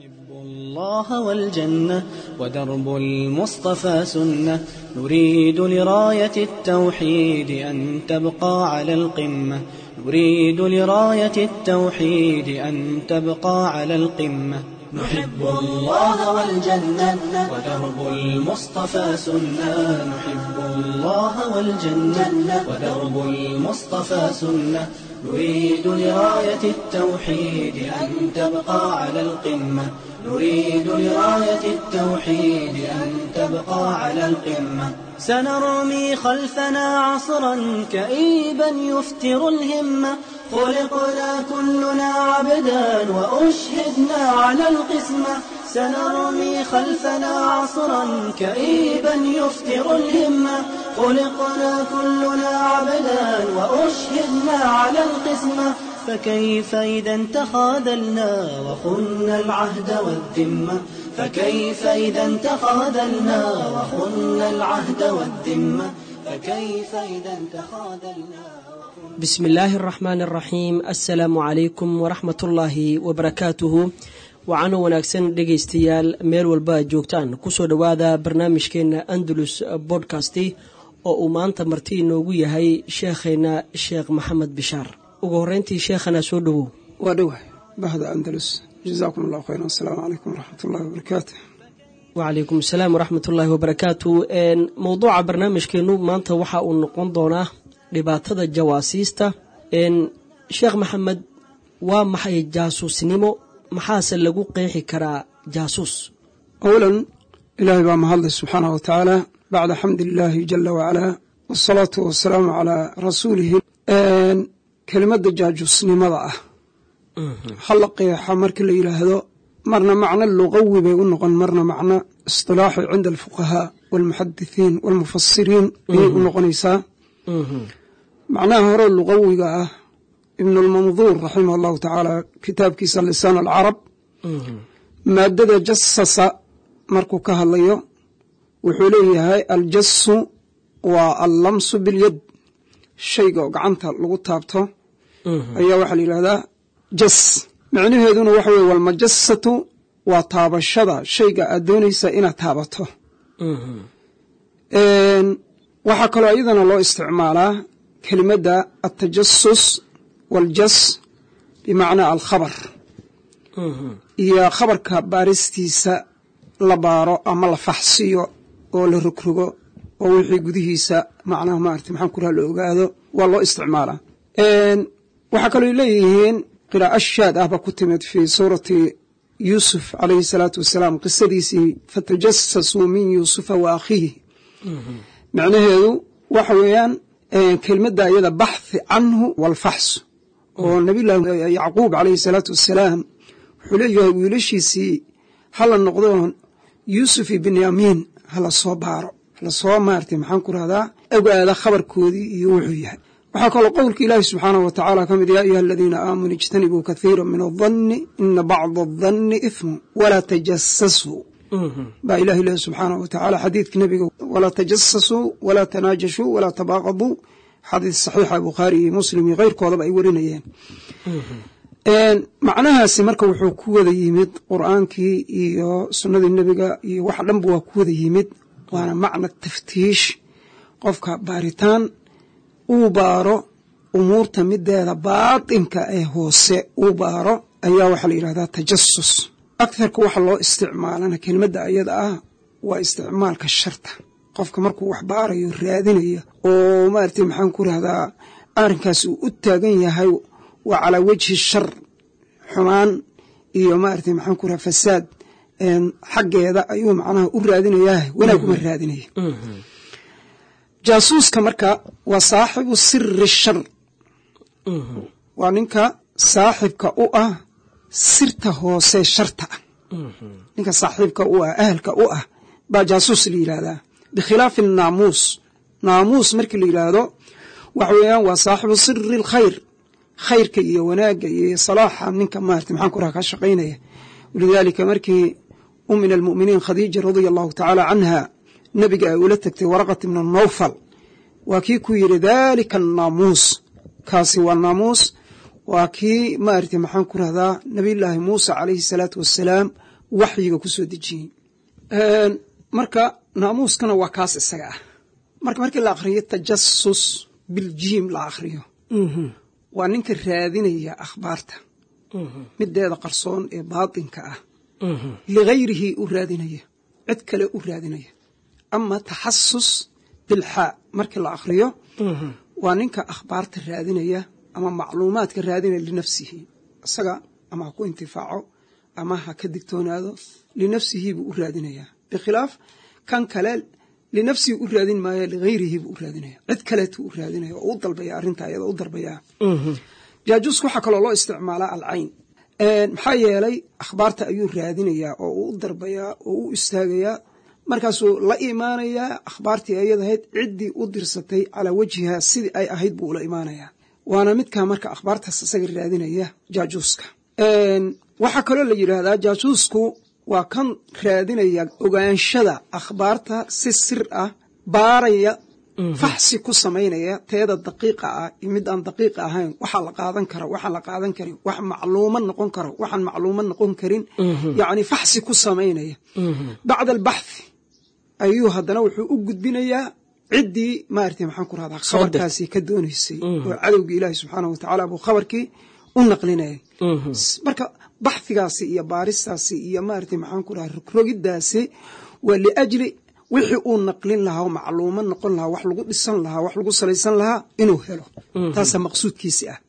الله والجنة ودرب المصطفى سنة نريد لراية التوحيد أن تبقى على القمة نريد لراية التوحيد أن تبقى على القمة نحب الله والجنة ودرب المصطفى سنة نحب الله والجنة ودرب المصطفى سنة نريد لراية التوحيد أن تبقى على القمة نريد لراية التوحيد أن تبقى على القمة سنرمي خلفنا عصرا كئيبا يفتر الهمة خلقنا كلنا عبدا وأشهدنا على القسمة سنرمي خلفنا عصرا كئيبا يفتر الهمة خلقنا كلنا عبدا وأشهدنا على القسمة فكيف إذا تخاذلنا وخنا العهد والذمة فكيف إذا تخاذلنا وخنا العهد والذمة فكيف إذا تخاذلنا بسم الله الرحمن الرحيم السلaamu calaykum waraxmat ullaahi wabarakaatuhu waxaana wanaagsan dhegaystayaal meel walba aad joogtaan kusoo dhowaada barnaamijkeena andalus bodcasti oo uu maanta marti inoogu yahay sheekheena sheekh maxamed bishaar ugu horeyntii sheekhana soo dhowow waa dhowah bahda andalus jazaakum allahu khayran asalaamu calaykum waraxmat ullahi wabarakaatu wacalaykum asalaam waraxmat ullaahi wabarakaatu mowduuca barnaamijkeenu maanta waxa uu noqon doonaa dhibaatada jawaasiista sheekh maxamed waa maxay jaasuusnimo maxaase lagu qeexi karaa jaasuus awalan ilaahay baa mahadlay subxaanah wa tacaala bacda xamdi illaahi jala wacalaa wasalaatu wasalaamu calaa rasuulihi kelimadda jaajuusnimada ah hala qeexa markii la yidhaahdo marna macno luqawi bay u noqon marna macno istilaaxi cinda alfuqahaa walmuxadithiin walmufasiriin ayay u noqonaysaa macnaha hore luqawiga ah ibnulmanduur raximah allahu tacaala kitaabkiisa lisaan alcarab maadada jasasa markuu ka hadlayo wuxuu leeyahay aljasu waa allamsu bilyad shayga oo gacanta lagu taabto ayaa waxaa la yidhahdaa jas micnaheeduna waxa weye walmajasatu waa taabashada shayga aad doonaysa inaad taabato waxaa kaloo iyadana loo isticmaalaa kelimadda altajasus waljas bimacnaa alkhabar iyo khabarka baaristiisa la baaro ama la faxsiyo oo la rogrogo oo wixii gudihiisa macnaha maarata maxaan kuraha la ogaado waa loo isticmaalaa waxaa kaloo leeyihiin qiraa'o shaad ah ba ku timid fii suurati yuusuf calayhi salaatu wasalaam qisadiisii fatajasasuu min yuusufa wa akhiihi macnaheedu waxa weeyaan kelimadda iyada baxthi canhu walfaxsu oo nabiyullaahi yacquub calayhi salaatu wassalaam wuxuu leeyahay wiilashiisii hala noqdo yuusuf iyo binyaamiin hala soo baaro hala soo maartay maxaan ku rahdaa ogaada khabarkoodii iyo wuxuu yahay waxaa kaloo qowlka ilaahi subxaanahu wa tacaala ka mid yaa ayuha aladiina aamanuu ijtanibuu kathiira min adanni ina bacda adanni ifmu walaa tajasasuu baa ilahi lehi subxaanahu wa tacaala xadiidka nebiga walaa tajasasuu walaa tanaajashuu walaa tabaaqaduu xadiid saxiixa bukhaari iyo muslim iyo keyrkoodaba ay warinayeen macnahaasi marka wuxuu ku wada yimid qur'aankii iyo sunnadii nebiga iyo wax dhanba waa ku wada yimid waana macna taftiish qofka baaritaan uu baaro umuurta mideeda baatinka ee hoose uu baaro ayaa waxaa la yidhahdaa tajasus aktharka waxa loo isticmaalana kelimadda ayada ah waa isticmaalka sharta qofka markuu wax baarayo raadinayo oo maaragtay maxaan ku rahdaa arrinkaas uu u taagan yahay waa calaa wejhi shar xumaan iyo maaragtay maxaan ku rahaa fasaad xaggeeda ayuu macnaha u raadinayaa wanaag uma raadinaya jaasuuska marka waa saaxibu siri shar waa ninka saaxibka u ah sirta hoose sharta ah ninka saaxiibka u ah ahalka u ah baa jaasuus la yidhaahdaa bikhilaafi naamuus naamuus markii la yidhaahdo waxa weeyaan waa saaxibu siri alkhayr khayrka iyo wanaagga iyo salaaxa ninka maarata maxaan ku raha ka shaqaynaya walidaalika markii u min almu'miniin khadiija radia allahu tacaala canha nebiga ay ula tagtay waraqat ibna nawfal waa kii ku yidhi daalika annaamuus kaasi waa naamuus waa kii maarata maxaan ku rahdaa nabiyullaahi muuse calayhi salaatu wassalaam waxyiga ku soo dejiyey marka naamuuskana waa kaas isaga ah marka markii la akhriyo tajasus biljiim la akhriyo waa ninka raadinaya akhbaarta mideeda qarsoon ee baatinka ah ligayrihi u raadinaya cid kale u raadinaya ama taxasus bilxaa markii la akhriyo waa ninka akhbaarta raadinaya ama macluumaadka raadinaya linafsihi isaga ama ha ku intifaaco ama ha ka digtoonaado linafsihi buu u raadinayaa bikhilaaf kan kale linafsihi u raadin maayo ligayrihi buu u raadinaya cid kaleetuu u raadinaya oo u dalbaya arrinta ayada u dalbayaa jaajuuska waxaa kaloo loo isticmaalaa alcayn maxaa yeelay akhbaarta ayuu raadinayaa oo uu u darbayaa oo u istaagayaa markaasuu la imaanayaa akhbaartii ayad ahayd ciddii u dirsatay calaa wajhiha sidii ay ahayd buu ula imaanayaa waana midkaa marka akhbaartaas isaga raadinaya jaajuuska waxaa kaloo la yidhaahdaa jaajuusku waa kan raadinaya ogaanshada akhbaarta si sir ah baaraya faxsi ku samaynaya teeda daqiiqa ah iyo mid aan daqiiqa ahayn waxaa la qaadan kara waxaan la qaadan karin wax macluumo noqon karo waxaan macluumo noqon karin yacni faxsi ku samaynaya bacda albaxthi ayuu haddana wuxuu u gudbinayaa ciddii maarata maxaan ku rahdaa khabarkaasi ka doonaysay oo cadowgii ilaahi subxaanahu watacaala buu khabarkii u naqlinayay marka baxhigaasi iyo baaristaasi iyo maarata maxaan ku rahaa rogrogidaasi waa liajli wixii uu naqlin lahaa oo macluumo noqon lahaa wax lagu dhisan lahaa wax lagu salaysan lahaa inuu helo taasaa maqsuudkiisi ah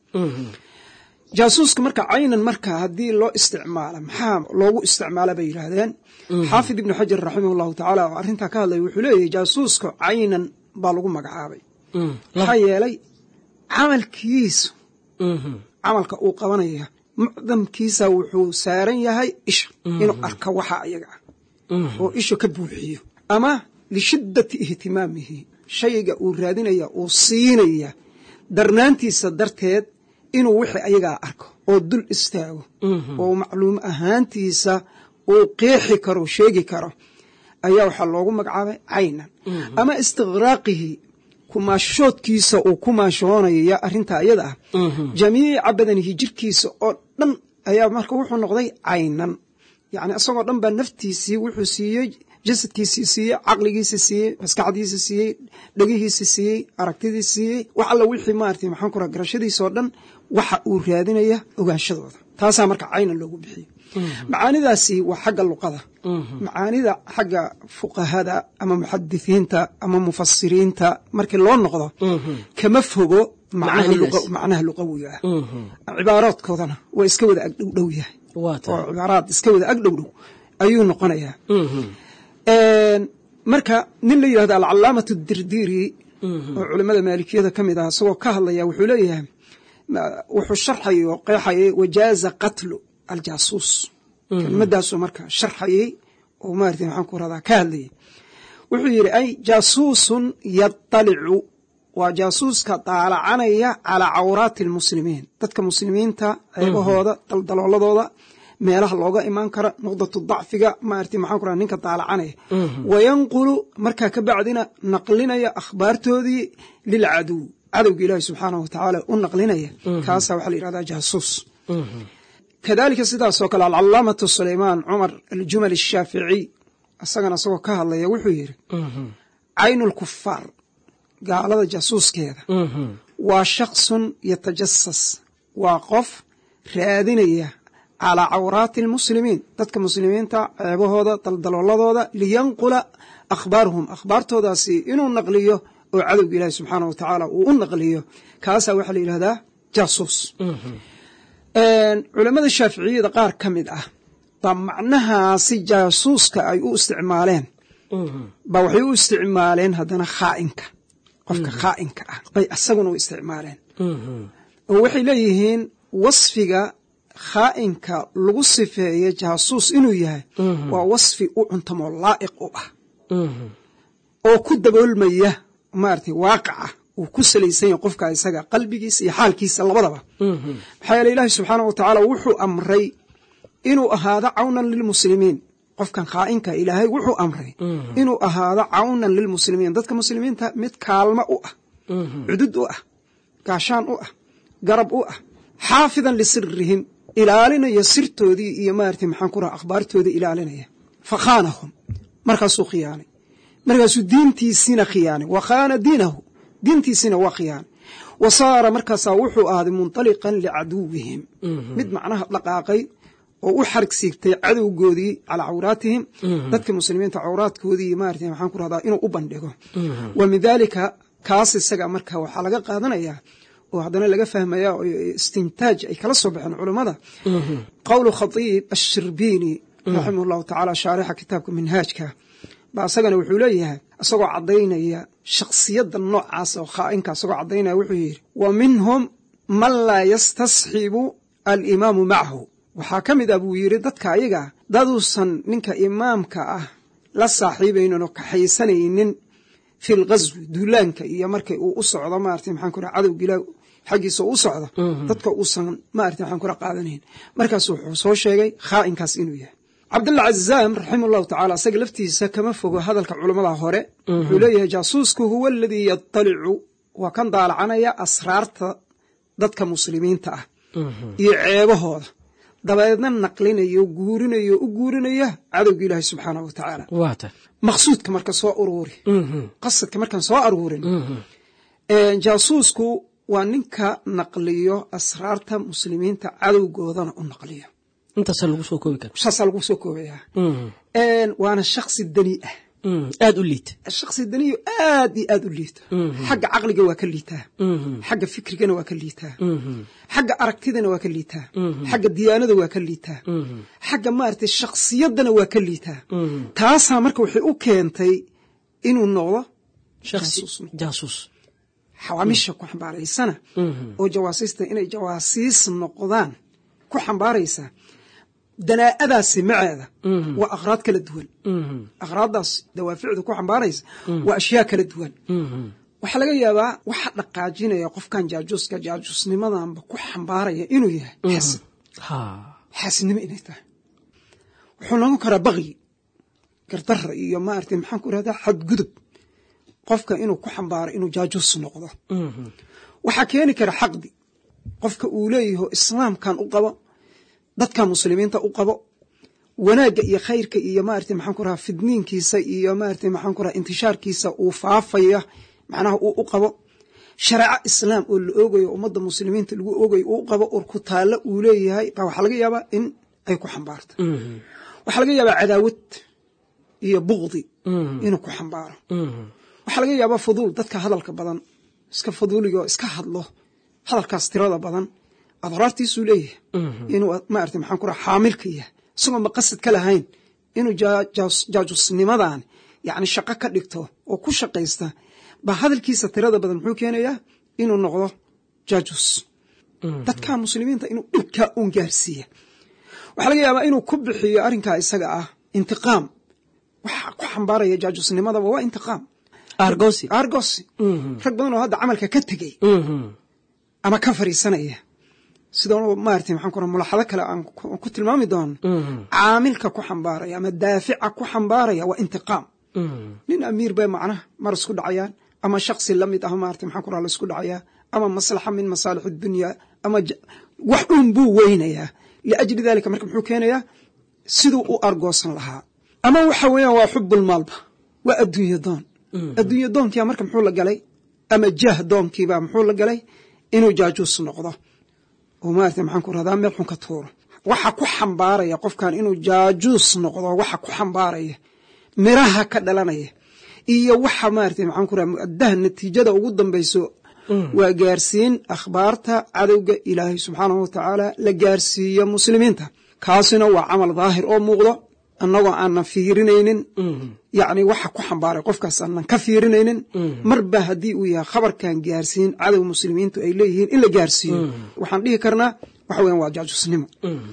jaasuuska marka caynan marka haddii loo isticmaala maxaa loogu isticmaala bay yidhaahdeen xaafid ibnu xajar raximah llahu tacaala oo arrintaa ka hadlaya wuxuu leeyahy jaasuuska caynan baa lagu magacaabay maxaa yeelay camalkiisu camalka uu qabanaya mucdamkiisa wuxuu saaran yahay isha inuu arka waxa ayaga ah oo isha ka buuxiyo ama lishiddati ihtimaamihi shayga uu raadinaya uu siinaya darnaantiisa darteed inuu wixii ayagaa arko oo dul istaago oo macluum ahaantiisa uu qeexi karo sheegi karo ayaa waxaa loogu magacaabay caynan ama istiqraaqihi kumaashoodkiisa uu ku maashoonaya arrintaa iyada ah jamiica badanihi jirkiisa oo dhan ayaa marka wuxuu noqday caynan yacni isagoo dhan baa naftiisii wuxuu siiyey jasadkiisii siiyey caqligiisi siiyey maskaxdiisi siiyey dhegihiisi siiyey aragtidii siiyey wax alla wixii maarata maxaan ku raa garashadiisoo dhan waxa uu raadinaya ogaanshadooda taasaa marka caynan loogu bixiyey macaanidaasi waa xagga luqada macaanida xagga fuqahada ama muxadisiinta ama mufasiriinta markii loo noqdo kama fogo macnaha luqawiga ah cibaaraadkoodana waa iska wada agdhowdhow yahay oo cibaaraad iska wada agdhowdhow ayuu noqonayaa marka nin la yidhahdo alcalaamatu dirdiiri oo culimmada maalikiyada ka mid ah isagoo ka hadlaya wuxuu leeyahay wuxuu sharxayay oo qeexayay wajaaza qatlu aljaasuus kelimadaasuu marka sharxayey oo maarata maxaan ku radaa ka hadlayay wuxuu yidhi ay jaasuusun yatalicu waa jaasuuska daalacanaya calaa cawraati almuslimiin dadka muslimiinta ceebahooda daldalooladooda meelaha looga imaan kara nuqdatu dacfiga maarata maxaan ku radaa ninka daalacanaya wayanqulu markaa ka bacdina naqlinaya akhbaartoodii lilcaduw cadowga ilaahi subxaanahu watacaala u naqlinaya kaasaa waxaa la yidhahdaa jaasuus kadalika sidaasoo kale alcalaamatu sulaymaan cumar aljumal ashaaficiy isagana isagoo ka hadlaya wuxuu yidhi caynu lkufaar gaalada jaasuuskeeda waa shaksun yatajasas waa qof raadinaya calaa cawraati almuslimiin dadka muslimiinta ceebahooda daldalooladooda liyanqula akhbaarahum akhbaartoodaasi inuu naqliyo oo cadowga ilaahi subxaana wa tacaala uu u naqliyo kaasaa waxaa la yidhahdaa jaasuus culammada shaaficiyada qaar ka mid ah baa macnahaasi jaasuuska ay u isticmaaleen ba waxay u isticmaaleen haddana khaa'inka qofka khaa'inka ah bay asaguna u isticmaaleen oo waxay leeyihiin wasfiga khaa'inka lagu sifeeye jaasuus inuu yahay waa wasfi u cuntamoo laa'iq u ah oo ku daboolmaya maaragtay waaqaca uu ku salaysan yahay qofka isaga qalbigiisa iyo xaalkiisa labadaba maxaa yeele ilaahi subxaana wa tacaala wuxuu amray inuu ahaado cawnan lilmuslimiin qofkan khaa'inka ilaahay wuxuu amray inuu ahaado cawnan lilmuslimiin dadka muslimiinta mid kaalmo u ah cudud u ah gaashaan u ah garab u ah xaafidan lisirihim ilaalinaya sirtoodii iyo maarata maxaan ku raha akhbaartooda ilaalinaya fa khaanahum markaasuu khiyaanay markaasuu diintiisiina khiyaanay wa khaana diinahu diintiisiina waa khiyaanay wa saara markaasaa wuxuu ahaaday munطaliqan licaduwihim mid macnaha dhaqaaqay oo u xarg siigtay cadowgoodii calaa cawraatihim dadka muslimiinta cawraadkoodii maarata maxaan ku rahdaa inuu u bandhigo wa min daalika kaas isaga marka waxaa laga qaadanayaa oo haddana laga fahmaya oo istintaaj ay kala soo baxeen culammada qowlu khatiib ashirbiini raximah llahu tacaala shaarixa kitaabka minhaajka ba isagana wuxuu leeyahay isagoo caddaynaya shakhsiyadda noocaas oo khaa'inka isagoo caddaynaya wuxuu yidhi wa minhum man laa yastasxibu alimaamu macahu waxaa ka mid ah buu yidhi dadka ayaga daduusan ninka imaamka ah la saaxiibaynin oo kaxaysanaynin fi lghaswi duulaanka iyo markay uu u socdo maarata maxaan ku raha cadowga ilaah xaggiisa u socdo dadka uusan maarata maxaan ku raha qaadanayn markaas wuxuu soo sheegay khaa'inkaas inuu yahay cabdullah cazaam raximah llahu tacala isaga laftiisa kama fogo hadalka culammada hore wuxuu leeyahay jaasuusku huwa aladii yatalicu waa kan daalacanaya asraarta dadka muslimiinta ah iyo ceebahooda dabeedna naqlinayo guurinayo u guurinaya cadowga ilaahi subxaanahu wa tacaala maqsuudka marka soo uruuri qasadka markaan soo aruurin jaasuusku waa ninka naqliyo asraarta muslimiinta cadowgoodana u naqliyo intaasaa lagu soo koobi kara saasaa lagu soo koobayaa waana shaksi dani ah aada u liita shaksi daniyo aad iyo aad u liito xagga caqliga waa ka liitaa xagga fikrigana waa ka liitaa xagga aragtidana waa ka liitaa xagga diyaanada waa ka liitaa xagga maaragtay shakhsiyaddana waa ka liitaa taasaa marka waxay u keentay inuu noqdo jaasuus xawaamisha ku xambaaraysana oo jawaasiista inay jawaasiis noqdaan ku xambaaraysa danaa'adaasi maceeda waa akhraad kala duwan akhraaddaas dawaaficda ku xambaaraysa waa ashyaa kala duwan waxaa laga yaabaa waxa dhaqaajinaya qofkan jaajuuska jaajuusnimadanba ku xambaaraya inuu yahay xasid xaasidnimo inay tahay wuxuu noqon karaa bakyi gardara iyo maarata maxaan ku irahdaa xadgudub qofka inuu ku xambaaro inuu jaajuus noqdo waxaa keeni kara xaqdi qofka uu leeyaho islaamkan u qabo dadka muslimiinta u qabo wanaagga iyo khayrka iyo maarata maxaan ku raha fidniinkiisa iyo maarata maxaan ku raha intishaarkiisa uu faafaya macnaha uu u qabo shareeco islaam oo la oogayo ummadda muslimiinta lagu oogayo uu qabo or ku taallo uu leeyahay baa waxaa laga yaabaa in ay ku xambaarto waxaa laga yaabaa cadaawad iyo bukdi inuu ku xambaaro waxaa laga yaabaa fuduul dadka hadalka badan iska fuduuligoo iska hadlo hadalkaas tirada badan adraartiisuu leeyahay inuu maarata maxaan ku raha xaamilka yahay isagoo maqasad ka lahayn inuu jaajusnimadan yacni shaqo ka dhigto oo ku shaqaysta baa hadalkiisa tirada badan muxuu keenayaa inuu noqdo jaajus dadka muslimiinta inuu dhibkaa uun gaarsiiya waxaa laga yaabaa inuu ku bixiyo arrinkaa isaga ah intiqaam waxa ku xambaaraya jaajusnimadaba waa intiqaam argosi argosi rag badan oo hadda camalka ka tegey ama ka fariisanaya sidoo maarata maxaan ku raha mulaxado kale aan ku tilmaami doono caamilka ku xambaaraya ama daafica ku xambaaraya waa intiqaam nin amiir bay macnaha mar isku dhacayaan ama shaksi la mid ah maarata maxaan ku raha la isku dhacayaa ama maslaxa min masaalix addunya ama wax un buu weynayaa liajli dalika marka muxuu keenayaa siduu u argoosan lahaa ama waxa weeyaan waa xubbulmaalba waa adduunye doon adduunye doonkiiba marka muxuu la galay ama jah doonkiiba muxuu la galay inuu jaajuus noqdo oo maarata maxaan ku rahdaa meel xun ka tuuro waxa ku xambaaraya qofkan inuu jaajuus noqdo waxa ku xambaaraya miraha ka dhalanaya iyo waxa maarata maxaan ku raha muadaha natiijada ugu dambayso waa gaarsiin akhbaarta cadowga ilaahay subxaanahu wa tacaala la gaarsiiyo muslimiinta kaasina waa camal daahir oo muuqdo annagoo aanan fiirinaynin yacni waxa ku xambaaray qofkaas aanan ka fiirinaynin marba haddii uu yahay khabarkan gaarsiin cadow muslimiintu ay leeyihiin in la gaarsiiyo waxaan dhihi karnaa waxa weyan waa jaajusnimo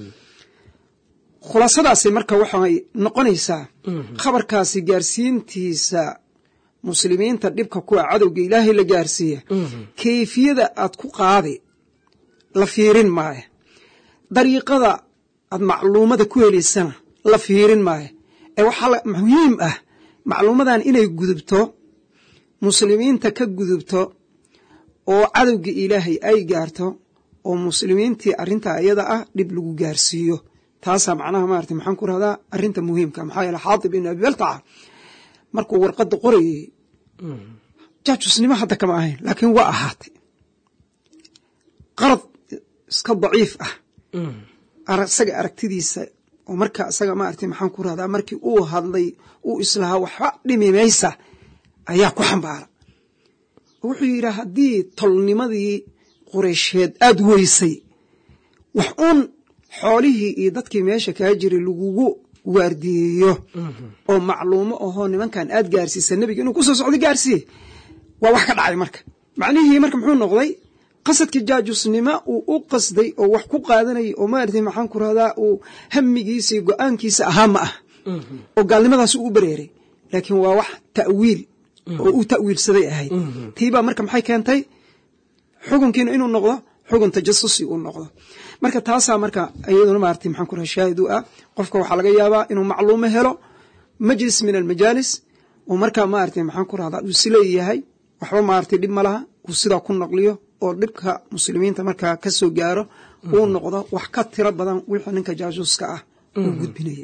khulaasadaasi marka waxay noqonaysaa khabarkaasi gaarsiintiisa muslimiinta dhibka kuwa cadowga ilaahay la gaarsiiya kayfiyada aad ku qaadi la fiirin maayo dariiqada aad macluumada ku helaysana la fiirin maayo ee waxaa muhiim ah macluumadan inay gudubto muslimiinta ka gudubto oo cadowga ilaahay ay gaarto oo muslimiintii arrintaa iyada ah dhib lagu gaarsiiyo taasaa macnaha maarata maxaan ku rahdaa arrinta muhiimka maxaa yeele xaatib ibn abi baltaca markuu warqadda qorayey jaajusnimo hadda kama ahayn laakiin waa ahaatay qarad iska daciif ah isaga aragtidiisa oo marka isaga maarata maxaan ku rahdaa markii uu hadlay uu islahaa waxba dhimi maysa ayaa ku xambaara wuxuu yidhi haddii tolnimadii qureysheed aada weysay wax uun xoolihii iyo dadkii meesha kaa jiray lagugu waardiyeeyo oo macluumo ahoo nimankan aad gaarsiisa nebiga inuu kusoo socdo gaarsiiye waa wax ka dhacay marka macnihii marka muxuu noqday qasadkii jaajusnimo uu u qasday oo wax ku qaadanayay oo maarata maxaan ku rahdaa uu hamigiisa iyo go-aankiisa ahaa ma ah oo gaalnimadaas u bereeray laakiin waa wax ta'wiil oo uu ta'wiilsaday ahayd tiibaa marka maxay keentay xukunkiina inuu noqdo xugun tajasusi uu noqdo marka taasaa marka iyaduna maarata maxaan ku raha shaahid u ah qofka waxaa laga yaabaa inuu macluumo helo majlis min almajaalis oo markaa maarata maxaan ku rahdaa uu isleeyahay waxba maarata dhib ma laha uu sidaa ku naqliyo oo dhibka muslimiinta markaa ka soo gaaro uu noqdo wax ka tiro badan wixii ninka jaasuuska ah uu gudbinayay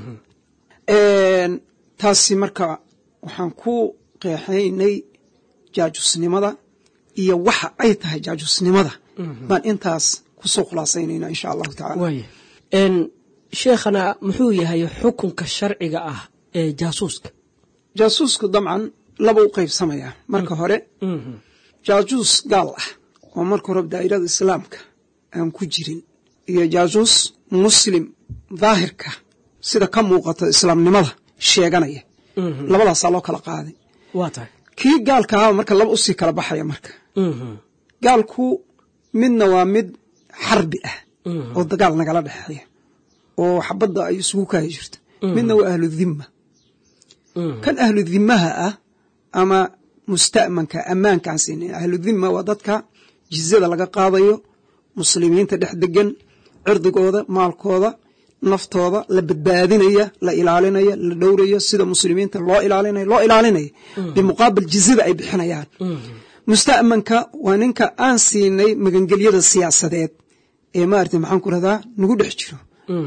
taasi marka waxaan ku qeexaynay jaajusnimada iyo waxa ay tahay jaajusnimada baan intaas kusoo khulaasaynayna insha allahu tacala waaya sheekhana muxuu yahay xukunka sharciga ah ee jaasuuska jaasuusku dabcan laba u qaybsamayaa marka hore jaajuus gaal ah oo marka hore daa'irada islaamka aan ku jirin iyo jaajuus muslim daahirka sida ka muuqata islaamnimada sheeganaya labadaasaa loo kala qaaday waa tahay kii gaalka ahaa marka laba usii kala baxaya marka gaalku midna waa mid xarbi ah oo dagaal nagala dhexeeya oo xabadda ay isugu kaayi jirto midna waa ahlu dhimma kan ahlu dhimmaha ah ama musta'manka ammaankaan siinin ahlu dhimma waa dadka jizyada laga qaadayo muslimiinta dhex degan cirdigooda maalkooda naftooda la badbaadinaya la ilaalinaya la dhowraya sida muslimiinta loo ilaalinaya loo ilaalinaya bimuqaabil jizyada ay bixinayaan musta'manka waa ninka aan siinay magangelyada siyaasadeed ee maarata maxaan ku rahdaa nagu dhex jiro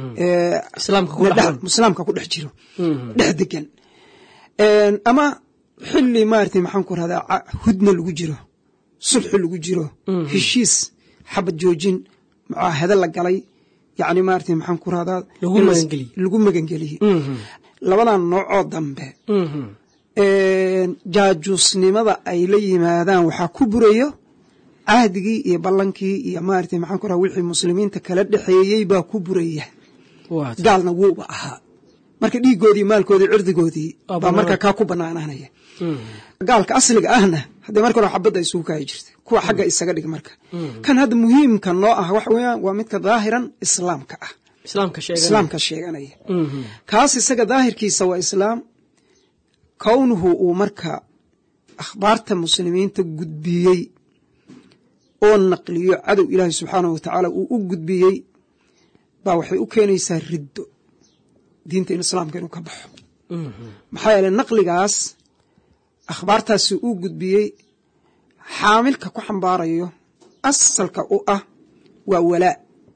islaamka ku dhex jiro dhex degan ama xili maarata maxaan ku rahdaa hudna lagu jiro sulxi lagu jiro heshiis xabad joojin mucaahado la galay yani maarata maxaan ku rahdaa lagu magangeliyey labadan noocoo dambe jaajuusnimada ay la yimaadaan waxaa ku burayo cahdigii iyo ballankii iyo maarata maxaan ku raha wixii muslimiinta kala dhexeeyey baa ku buraya gaalna wuuba ahaa marka dhiigoodii maalkoodii cirdigoodii baa marka kaa ku banaanaanaya gaalka asliga ahna haddee marka hore xabadda isugu kaayi jirta kuwa xagga isaga dhig marka kan hadda muhiimka noo ah waxa weeyaan waa midka daahiran islaamka ah islaamka sheeganaya kaas isaga daahirkiisa waa islaam kownuhu uu marka akhbaarta muslimiinta gudbiyey oo naqliyo cadow ilaahi subxaanahu wa tacaala uu u gudbiyey baa waxay u keenaysaa riddo diinta in islaamka inuu ka baxo maxaa yeele naqligaas akhbaartaasi uu gudbiyey xaamilka ku xambaarayo asalka u ah waa walaa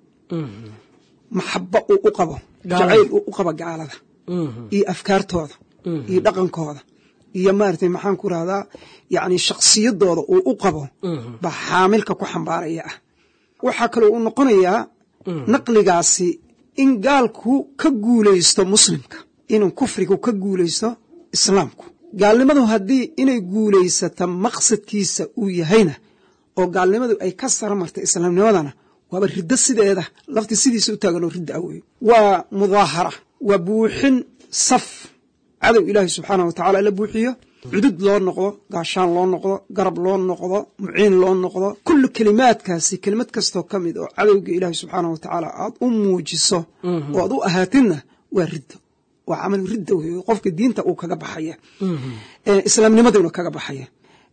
maxabo uu u qabo jacayl uu u qabo gaalada iyo afkaartooda iyo dhaqankooda iyo maarata maxaan ku rahdaa yani shaksiyadooda uu u qabo baa xaamilka ku xambaaraya ah waxaa kaloo uu noqonayaa naqligaasi in gaalku ka guulaysto muslimka inuu kufrigu ka guulaysto islaamku gaalnimadu haddii inay guulaysata maqsadkiisa uu yahayna oo gaalnimadu ay ka sara martay islaamnimadana waaba riddo sideeda lafti sidiisa u taaganoo ridda awey waa mudaahara waa buuxin saf cadow ilaahi subxaanah wa tacaala la buuxiyo cudud loo noqdo gaashaan loo noqdo garab loo noqdo muciin loo noqdo kullu kelimaadkaasi kelimad kastoo ka mid oo cadowga ilaahi subxaanah wa tacaala aad u muujiso oo aad u ahaatidna waa riddo waa camal ridda wey qofka diinta uu kaga baxaya islaamnimaduna kaga baxaya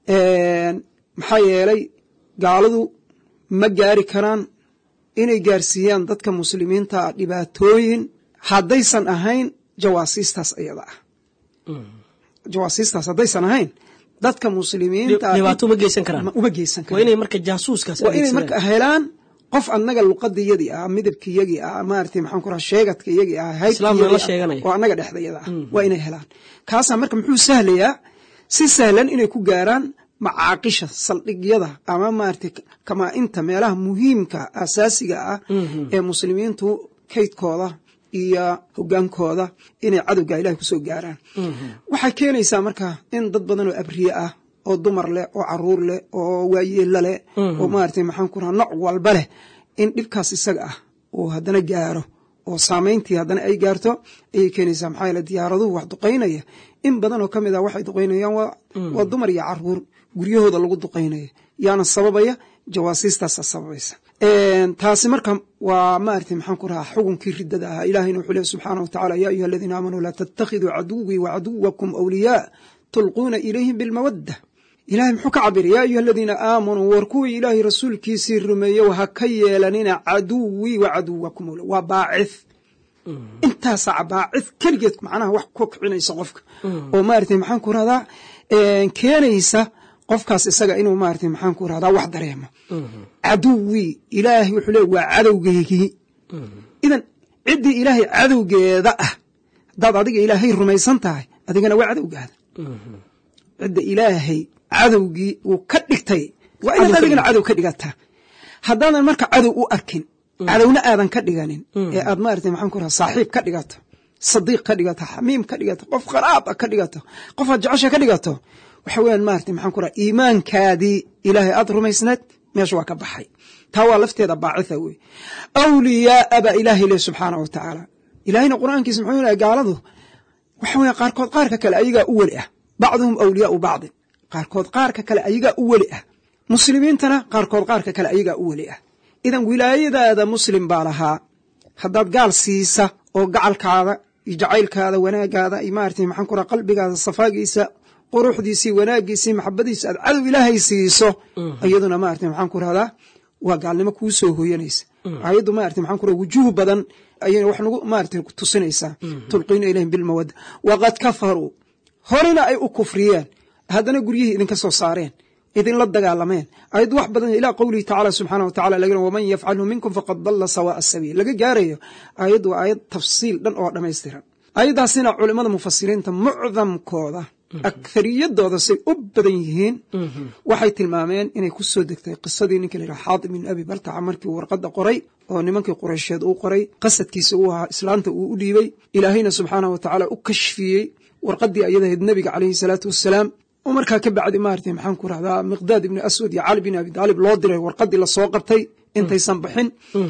maxaa yeelay gaaladu ma gaari karaan inay gaarsiiyaan dadka muslimiinta dhibaatooyin haddaysan ahayn jawaasiistaas iyada ah jawaasiistaas haddaysan ahayn dadka muslimiinta dhibaato uma geysan karaan uma geysan waa inay marka jaasuuskaas waa inay marka helaan qof annaga luqadiyadii ah midabkiyagii ah maarata maxaan ku raha sheegadka iyagii ah haybkiyagii oo annaga dhexdayada ah waa inay helaan kaasaa marka muxuu sahlayaa si sahlan inay ku gaaraan macaaqisha saldhigyada ama maarata kamaa-inta meelaha muhiimka asaasiga ah ee muslimiintu kaydkooda iyo hogaankooda inay cadowga ilahay kusoo gaaraan waxay keenaysaa marka in dad badan oo abriye ah oo dumar leh oo caruur leh oo waayeella leh oo maarata maxaan ku raha nooc walba leh in dhibkaas isaga ah uu haddana gaaro oo saamayntii haddana ay gaarto ayay keenaysaa maxaa yeele diyaaraduhu wax duqaynaya in badan oo ka mid ah waxay duqaynayaan waa dumar iyo caruur guryahooda lagu duqaynaya yaana sababaya jawaasiistaasa sababaysa taasi marka waa maarata maxaan ku rahaa xukunkii riddada ahaa ilahayna wuxuu lehy subxaana wa tacala yaa ayuha aladiina aamanuu laa tattakhiduu caduwii wa caduwakum awliyaa tulquuna ilayhim bilmawadda ilahay muxuu ka cabiray yaa ayuha aladiina aamanuu war kuwii ilaahay rasuulkiisii rumeeyow ha ka yeelanina caduwii wa caduwakum awliya waa baacith intaasaa baacith keligeed macnaha wax ku kicinaysa qofka oo maarata maxaan ku rahdaa keenaysa qofkaas isaga inuu maarata maxaan ku rahdaa wax dareemo caduwii ilaahay wuxuu leey waa cadowgeygii idan ciddii ilaahay cadowgeeda ah haddaad adiga ilaahay rumaysan tahay adigana waa cadowgaada cidda ilaahay cadowgii uu ka dhigtay waa inaad adigana cadow ka dhigataa haddaadan marka cadow u arkin cadowna aadan ka dhiganin ee aad maarata maxaan ku raha saaxiib ka dhigato sadiiq ka dhigato xamiim ka dhigato qof qaraab a ka dhigato qof aad jecesha ka dhigato waxa weeyaan maarata maxaan ku raha iimaankaadii ilaahay aad rumaysneed meesha waa ka baxay taa waa lafteeda baacitha wey awliyaaa baa ilaahay leh subxaana wa tacaala ilaahayna qur-aankiisa muxuu lehay gaaladu waxa weya qaarkood qaarka kale ayagaa u weli ah bacduhum awliyaau bacdin qaarkood qaarka kale ayagaa u weli ah muslimiintana qaarkood qaarka kale ayagaa u weli ah idan wilaayadaada muslim baa lahaa haddaad gaal siisa oo gacalkaada iyo jacaylkaada wanaagaada iyo maarata maxaan ku raha qalbigaada safaagiisa quruxdiisii wanaagiisii maxabadiisa aad cadow ilaahay siiso iyaduna maarata maxaan ku rahdaa waa gaalnimo kuu soo hooyanaysa ayaddu maarata maxaan ku raha wujuuh badan ayayna wax nagu maarata tusinaysaa tulqiina ilayhim bilmawadda waqad kafaruu horena ay u kufriyeen haddana guryihii idinka soo saareen idinla dagaalameen ayaddu wax badan ilaa qowlihi tacala subxaana wa tacala laga waman yafcalhu minkum faqad dalla sawaa'a sabiil laga gaarayo ayaddu waa ayad tafsiil dhan oo dhammaystiran ayaddaasina culimmada mufasiriinta mucdamkooda akhariyadooda say u badan yihiin waxay tilmaameen inay ku soo degtay qisadii ninka layidhaha xaatib bin abi baltaca markii uu warqadda qoray oo nimankii qureysheed uu qoray qasadkiisa uu ahaa islaanta uu u dhiibey ilaahayna subxaanah wa tacaala u kashfiyey warqaddii ayadahayd nebiga caleyhi salaatu wassalaam oo markaa ka bacdi maarata maxaan ku rahdaa miqdaad ibni aswad iyo cali bin abi taalib loo diray warqaddii lasoo qabtay intaysan bixin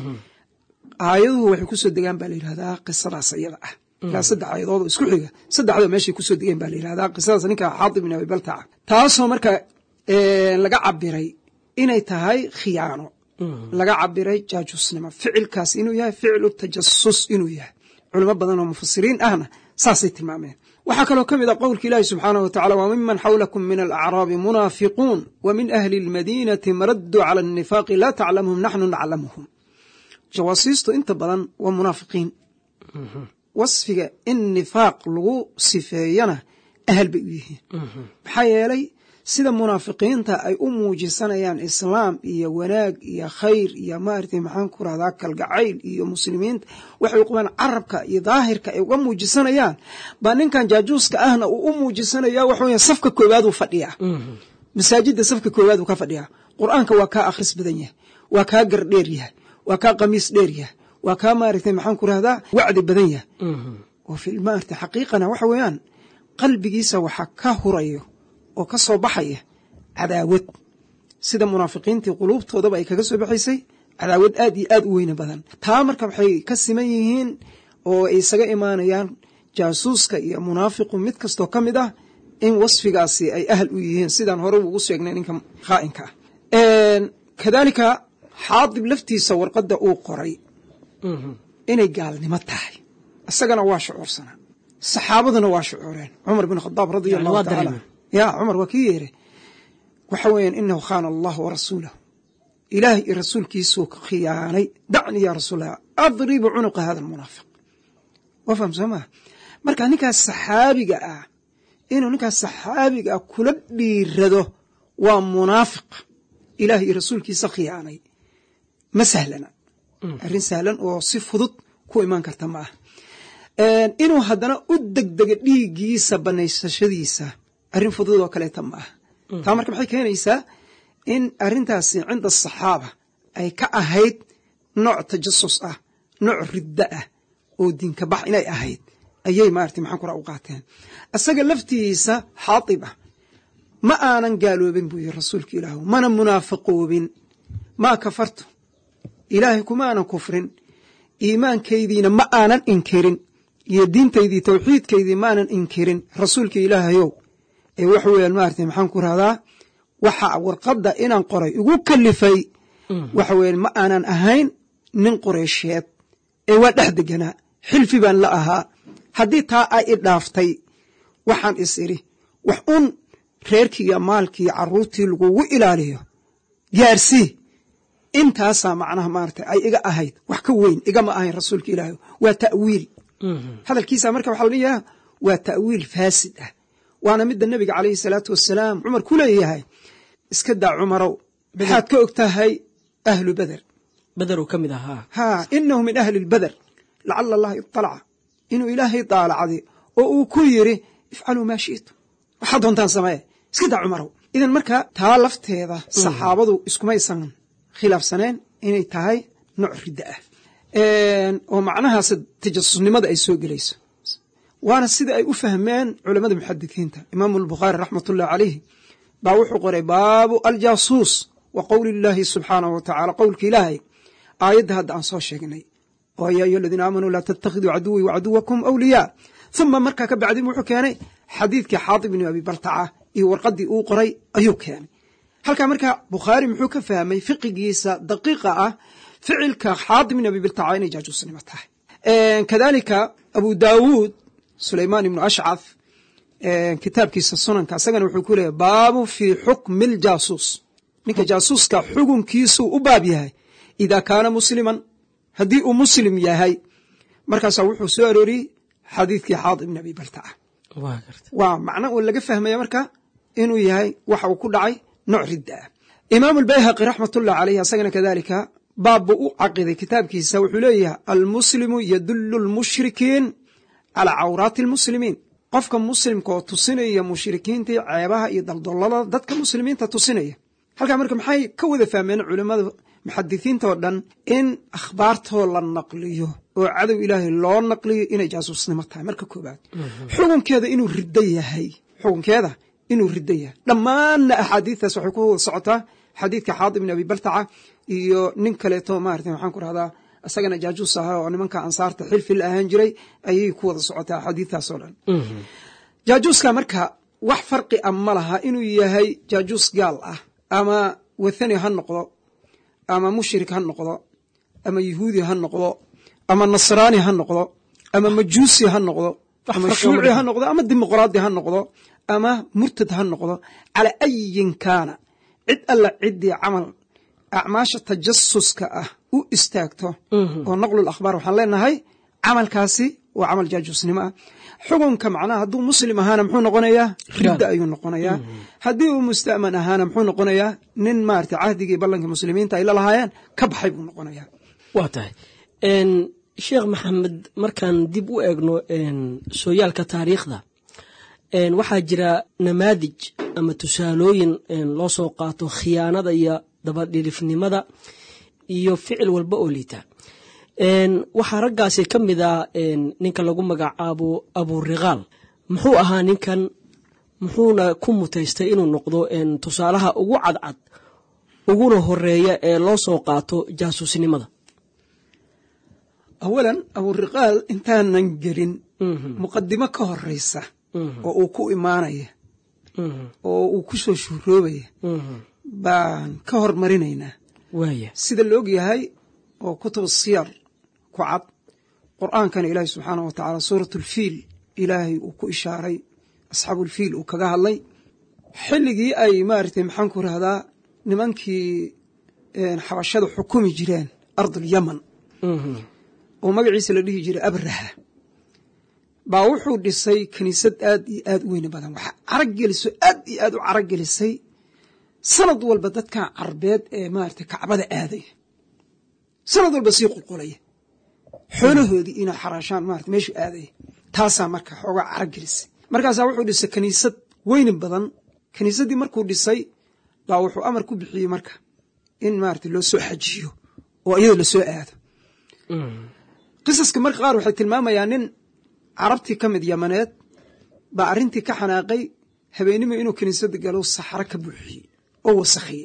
aayaduhu waxay kusoo degaan baa la yidhahdaa qisadaas iyada ah ilaa saddex aayadood oo isku xiga saddexda meeshay kusoo degeen baa la yidhahdaa qisadaas ninka xaatib bin abi baltaca taasoo marka laga cabiray inay tahay khiyaano laga cabiray jaajusnimo ficilkaas inuu yahay ficilu tajasus inuu yahay culimo badan oo mufasiriin ahna saasay tilmaameen waxaa kaloo ka mid a qowlka ilaahi subxaanah wa tacala wa miman xawlakum min alacraabi munaafiquun wa min ahli اlmadiinati maraduu cala الnifaaqi laa taclamuhum naxnu naclamuhum jawaasiistu inta badan waa munaafiqiin wasfiga in nifaaq lagu sifeeyana ahal bay u yihiin maxaa yeelay sida munaafiqiinta ay u muujisanayaan islaam iyo wanaag iyo khayr iyo maaragtay maxaan ku rahdaa kalgacayl iyo muslimiinta waxay uqabaan carabka iyo daahirka ay uga muujisanayaan baa ninkan jaajuuska ahna uu u muujisanaya waxa weya safka koowaaduu fadhiyaa masaajidda safka koowaaduu ka fadhiyaa qur-aanka waa kaa akhris badan yahay waa kaa gardheer yahay waa kaa qamiis dheer yahay waa kaa maaragtay maxaan ku rahdaa wacdi badan yahay oo fi maarata xaqiiqana waxa weeyaan qalbigiisa waxaa ka hurayo oo ka soo baxaya cadaawad sida munaafiqiintii quluubtoodaba ay kaga soo baxaysay cadaawad aad iyo aad u weyne badan taa marka waxay ka siman yihiin oo ay isaga imaanayaan jaasuuska iyo munaafiqu mid kastoo ka mid ah in wasfigaasi ay ahal u yihiin sidaan hore ugu sheegnay ninka khaa'inka ah kadaalika xaadib laftiisa warqadda uu qoray inay gaalnimo tahay isagana waa shucuursanaa saxaabaduna waa shucuureen cumar bin khadaab radia allahu tacaala ya cumar waa kii yeere waxa weeyaan inahu khaana allah warasuulahu ilaahay iyo rasuulkiisuu khiyaanay dacni ya rasuulallah adribu cunuqa hada almunaafiq waa faham soo maa marka ninkaas saxaabiga ah inuu ninkaas saxaabiga ah kula dhiirado waa munaafiq ilaahay iyo rasuulkiisa khiyaanay ma sahlana arrin sahlan oo si fudud ku imaan karta ma ah inuu haddana u degdega dhiiggiisa banaysashadiisa arrin fudud oo kaleeta ma ah taa marka maxay keenaysaa in arrintaasi cinda asaxaaba ay ka ahayd nooc tajasus ah nooc riddo ah oo diinka bax inay ahayd ayay maarata maxaan kura u qaateen isaga laftiisa xaatib ah ma aanan gaaloobin buu yiri rasuulka ilaahu mana munaafiqoobin maa kafartu ilaahay kuma aanan kufrin iimaankaydiina ma aanan inkirin iyo diintaydii tawxiidkaydii ma aanan inkirin rasuulka ilaahayow ee wax weeyaan maarata maxaan ku rahdaa waxa warqadda inaan qoray igu kalifay waxa weeyaan ma aanan ahayn nin qureysheed ee waa dhex deganaa xilfi baan la ahaa haddii taa ay i dhaaftay waxaan is idhi wax un reerkiiyo maalkiiyo carruurtii lagugu ilaaliyo gaarsii intaasaa macnaha maarata ay iga ahayd wax ka weyn igama ahayn rasuulka ilaahi waa ta'wiil hadalkiisa marka waxaa la leeyaha waa ta'wiil faasid ah waana midda nebiga calayhi salaatu wasalaam cumar ku leeyahay iska daa cumarow maxaad ka og tahay ahlu beder bederuu ka mid ahaa haa inahu min ahli lbeder lacala allaha iطalaca inuu ilaahay daalacday oo uu ku yiri ifcaluu maa shi'tum waxaad doontaan samee iska daa cumarow idan marka taa lafteeda saxaabadu iskumaysan khilaafsaneen inay tahay nooc riddo ah oo macnahaas tajasusnimada ay soo gelayso waana sida ay u fahmeen culamada muxadisiinta imaamu albukhaari raxmat ullahi calayh baa wuxuu qoray baabu aljaasuus wa qowli illaahi subxaanahu wa tacala qowlka ilaahay aayadda hadda aan soo sheegnay oo yaa ayuha aladiina aamanuu laa tattakhiduu caduwii wacaduwakum awliyaa uma markaa ka bacdi wuxuu keenay xadiidkii xaatib bni abi baltaca iyo warqaddii uu qoray ayuu keenay halkaa markaa bukhaari muxuu ka fahmay fiqigiisa daqiiqa ah ficilka xaatib bni abi baltaca inay jaajuusnimo tahay kadalika abu daawuud sulaymaan ibnu ashcaf kitaabkiisa sunanka isagana wuxuu ku leeyahy baabu fii xukmi ljaasuus ninka jaasuuska xukunkiisuu u baab yahay idaa kaana musliman haddii uu muslim yahay markaasaa wuxuu soo arooriyey xadiidkii xaadi ibn abi baltaca waa macno uu laga fahmaya marka inuu yahay waxa uu ku dhacay nooc ridda ah imaamu albayhaqi raxmatullah caleyh asagana kadalika baab buu u caqiday kitaabkiisa wuxuu leeyahay almuslimu yadullu lmushrikiin calaa cawraati almuslimiin qofka muslimka oo tusinaya mushrikiintii ceebaha iyo daldolada dadka muslimiinta tusinaya halkaa marka maxay ka wada fahmeen culimmada muxadisiinta oo dhan in akhbaartoo la naqliyo oo cadow ilaahay loo naqliyo inay jaasuusnimo tahay marka koobaad xukunkeeda inuu riddo yahay xukunkeeda inuu riddo yahay dhammaanna axaadiistaas waxay ku wada socotaa xadiidka xaadi ibni abi baltaca iyo nin kaleeto maarata waxaan ku rahdaa isagana jaajuus ahaa oo nimanka ansaarta xilfi la ahaan jiray ayay ku wada socotaa axaadiistaas oo dhan jaajuuska marka wax farqi a ma laha inuu yahay jaajuus gaal ah ama wathani ha noqdo ama mushrik ha noqdo ama yahuudi ha noqdo ama nasraani ha noqdo ama majuusi ha noqdo ama shuuci ha noqdo ama dimuqraadi ha noqdo ama murtad ha noqdo calaa ayin kaana cid alla ciddii camal acmaasha tajasuska ah u istaagto oo naqlul akhbaar waxaan leenahay camalkaasi waa camal jaajuusnimo ah xukunka macnaha hadduu muslim ahaana muxuu noqonayaa ridda ayuu noqonayaa haddii uu musta'man ahaana muxuu noqonayaa nin maarata cahdigii ballankii muslimiinta ay la lahaayeen ka baxay buu noqonayaa waa tahay sheekh maxamed markaan dib u eegno sooyaalka taariikhda waxaa jira namaadij ama tusaalooyin loo soo qaato khiyaanada iyo dabadhilifnimada iyo ficil walba oo liita waxaa raggaasi ka mid ah ninka lagu magacaabo aburiqaal muxuu ahaa ninkan muxuuna ku mutaystay inuu noqdo tusaalaha ugu cadcad uguna horeeya ee loo soo qaato jaasuusnimada awalan aburiqaal intaanan gelin muqadimo ka horeysa oo uu ku imaanaya oo uu ku soo shuuroobaya baan ka hormarinaynaa sida la og yahay oo kutub siyar ku cad qur'aankana ilaahi subxaanah wa tacaala suurat ulfiil ilaahay uu ku ishaaray asxaabulfiil uu kaga hadlay xilligii ay maaragtay maxaan ku rahdaa nimankii xabashada xukumi jireen ardulyaman oo magaciisa la dhihi jiray abraha baa wuxuu dhisay kiniisad aad iyo aad u weyne badan waxaa carag geliso aad iyo aad u carag gelisay sanad walba dadkan carbeed ee maaragtay kacbada aaday sanad walba sii qulqulaya xoolahoodii inay xaraashaan maarata meeshuu aadaya taasaa marka xoogaa carag gelisay markaasaa wuxuu dhisay kiniisad weyni badan kiniisaddii markuu dhisay baa wuxuu amar ku bixiyey marka in maarata loo soo xajiyo oo iyadoo lasoo aado qisaska marka qaar waxay tilmaamayaan nin carabtii ka mid yamaneed baa arrintii ka xanaaqay habeenimo inuu kiniisadda galo saxaro ka buuxiyey oo wasakhiyey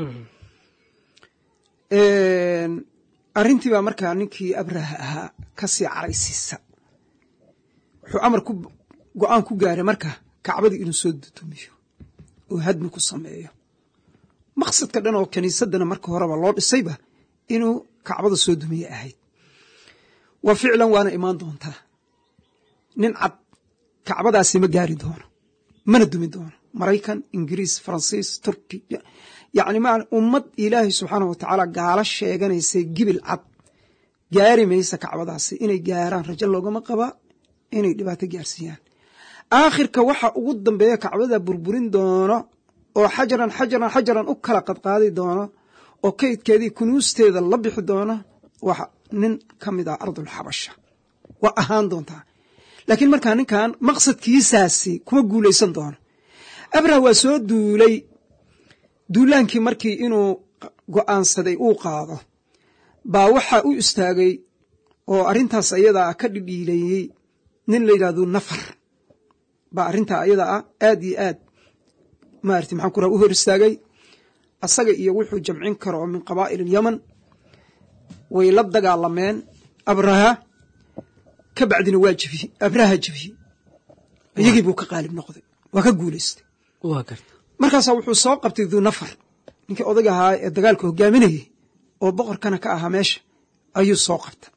arrintii baa markaa ninkii abraha ahaa ka sii caraysiisa wuxuu amar ku go-aan ku gaaray marka kacbadii inuu soo dudumiyo oo hadmi ku sameeyo maqsadka dhan oo kiniisaddana marka horeba loo dhisayba inuu kacbada soo dumiye ahayd wa ficlan waana imaan doontaa nin cad kacbadaasi ma gaari doono mana dumi doono maraykan ingiriis faransiis turki yacni ma ummad ilaahay subxaanah wa tacaala gaalo sheeganaysay gibil cad gaari maysa kacbadaasi inay gaaraan rajo loogama qaba inay dhibaato gaarsiiyaan aakhirka waxa ugu dambeeya kacbada burburin doono oo xajaran xajaran xajaran u kala qadqaadi doono oo kaydkeedii kunuusteeda la bixi doono wax nin ka mid ah ardulxabasha waa ahaan doontaa laakiin markaa ninkan maqsadkiisaasi kuma guulaysan doono abrah waa soo duulay duulaankii markii inuu go'aansaday uu qaado baa waxaa u istaagay oo arrintaas ayadaa ka dhidhiileeyey nin la yidhahdo nafar baa arrintaa ayadaa ah aad iyo aad maarati maxaan ku raha u hor istaagay asaga iyo wuxuu jamcin karo oo min qabaa'il alyaman way la dagaalameen abraha ka bacdina waa jebiyey abraha jebiyey iyagii buu ka qaalib noqday waa ka guulaystay markaasaa wuxuu soo qabtay duu nafar ninkii odaga ahaa ee dagaalka hogaaminayay oo boqorkana ka ahaa meesha ayuu soo qabta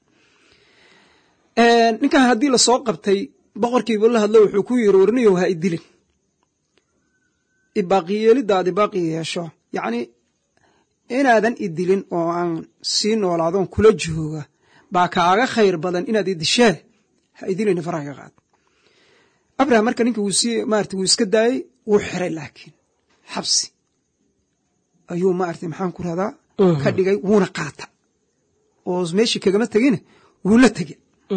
ninkan haddii lasoo qabtay boqorkiibu la hadlo wuxuu ku yiri warniyow ha idilin ibaaqiyeelidaadi baaqi yeesho yacni inaadan idilin oo aan sii noolaadoon kula jooga baa kaaga khayr badan inaad idishee ha idilin faraha ka qaad abraham marka ninka wuu sii maarata wuu iska daayey wuu xiray laakiin xabsi ayuu maarata maxaan ku rahdaa ka dhigay wuuna qaata oo meeshii kagama tegine wuu la tege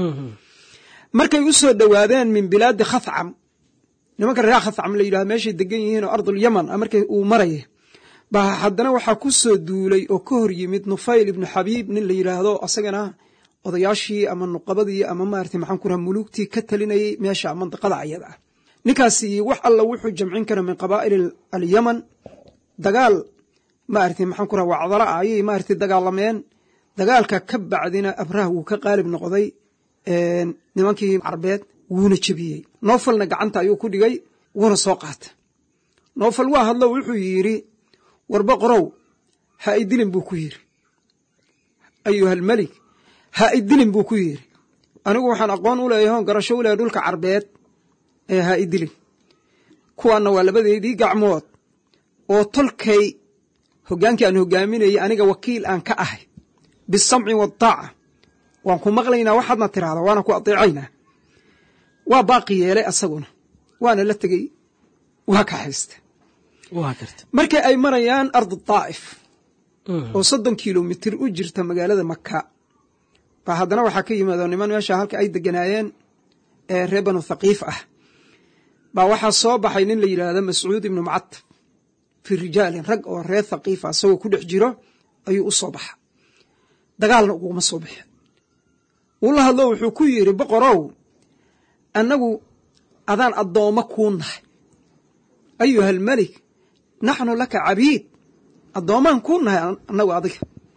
markay u soo dhowaadeen min bilaadi khathcam nimanka reer khathcam la yidhahdo meeshay degan yihiin oo ardulyaman markay uu maraya baa haddana waxaa ku soo duulay oo ka hor yimid nufayl ibnu xabiib nin la yidhaahdo asagana odayaashii ama nuqabadii ama maarata maxaan ku raha muluugtii ka talinayay meesha mandiqada ayada ah ninkaasi wax alla wuxuu jamcin kara min qabaa'il alyaman dagaal maarata maxaan ku raha wacdala ah ayay maarata dagaalameen dagaalka ka bacdina abrah wuu ka qaalib noqday nimankii carbeed wuuna jebiyey noofalna gacanta ayuu ku dhigay wuuna soo qaata noofal waa hadlo wuxuu yidhi warba qorow ha idilin buu ku yidhi ayuhalmelik ha idilin buu ku yidhi anigu waxaan aqoon u leeyahay oon garasho u leeyahay dhulka carbeed ee ha idilin kuwaanna waa labadeedii gacmood oo tolkay hoggaankii aan hoggaaminayay aniga wakiil aan ka ahay bisamci waataaca waan ku maqlaynaa waxaadna tiraahda waana ku adeecaynaa waa baaqi yeelay asaguna waana la tegey waa ka haysta markii ay marayaan ardu daa'if oo soddon kilomitir u jirta magaalada maka baa haddana waxaa ka yimaado niman meesha halka ay deganaayeen ee reer banu thaqiif ah baa waxaa soo baxay nin la yidhaahdo mascuud ibnu mucatab fii rijaalin rag oo reer thaqiifa isagoo ku dhex jiro ayuu u soo baxa dagaalna uguma soo bixin wuu la hadlo wuxuu ku yidhi boqorow annagu adaan addoommo kuu nahay ayuha almelik naxnu laka cabiid addoommaan kuu nahay annagu adiga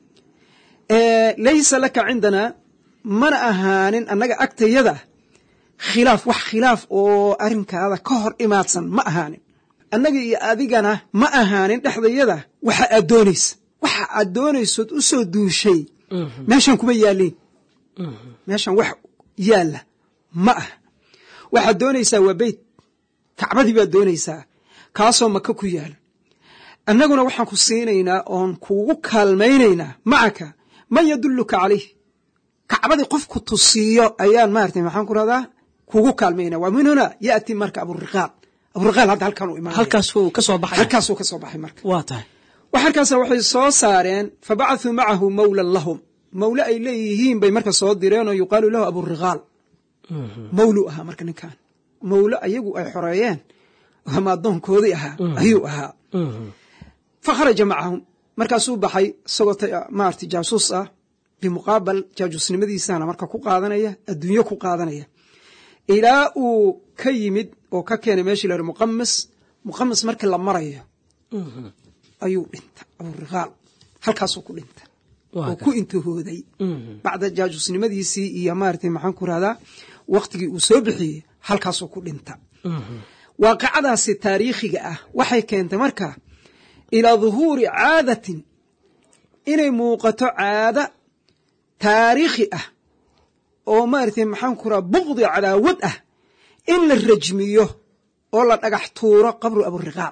laysa laka cindanaa mana ahaanin annaga agtayada khilaaf wax khilaaf oo arrinkaada ka hor imaadsan ma ahaanin annaga iyo adigana ma ahaanin dhexdayada waxa aad doonaysa waxa aad doonaysood u soo duushay meeshaan kuma yaaliin meeshaan wax yaalla ma aha waxaad doonaysaa waa beyt kacbadii baad doonaysaa kaasoo maka ku yaala annaguna waxaan ku siinaynaa oon kuugu kaalmaynaynaa macaka man yadulluka calayh kacbadii qofku tusiiyo ayaan maarata maxaan ku rahdaa kuugu kaalmaynaa waa min huna yaati marka aburiqaal aburiqaal hadda halkaan u imaanaya halkaasuu ka soo baxay halkaasuu ka soo baxay marka waa tahay wax halkaasa waxay soo saareen fabacahuu macahu mawlan lahum mawle ay leeyihiin bay marka soo direen oo yuqaalu lahu aburiqaal mawlu ahaa marka ninkan mawle ayagu ay xoreeyeen ama addoonkoodii ahaa ayuu ahaa fa kharaja macahum markaasuu baxay isagoo maarata jaasuus ah bimuqaabal jaajuusnimadiisana marka ku qaadanaya adduunyo ku qaadanaya ilaa uu ka yimid oo ka keenay meeshii la yidhi muqamis muqamis markii la marayo ayuu dhinta aburiqaal halkaasuu ku dhinta oo ku intihooday bacda jaajuusnimadiisii iyo maarata maxaan ku rahdaa waktigii uu soo bixiyey halkaasuu ku dhinta waaqicadaasi taariikhiga ah waxay keentay marka ilaa duhuuri caadatin inay muuqato caada taariikhi ah oo maarata maxaan ku raha bukdi cadaawad ah in la rajmiyo oo la dhagax tuuro qabru aburiqaal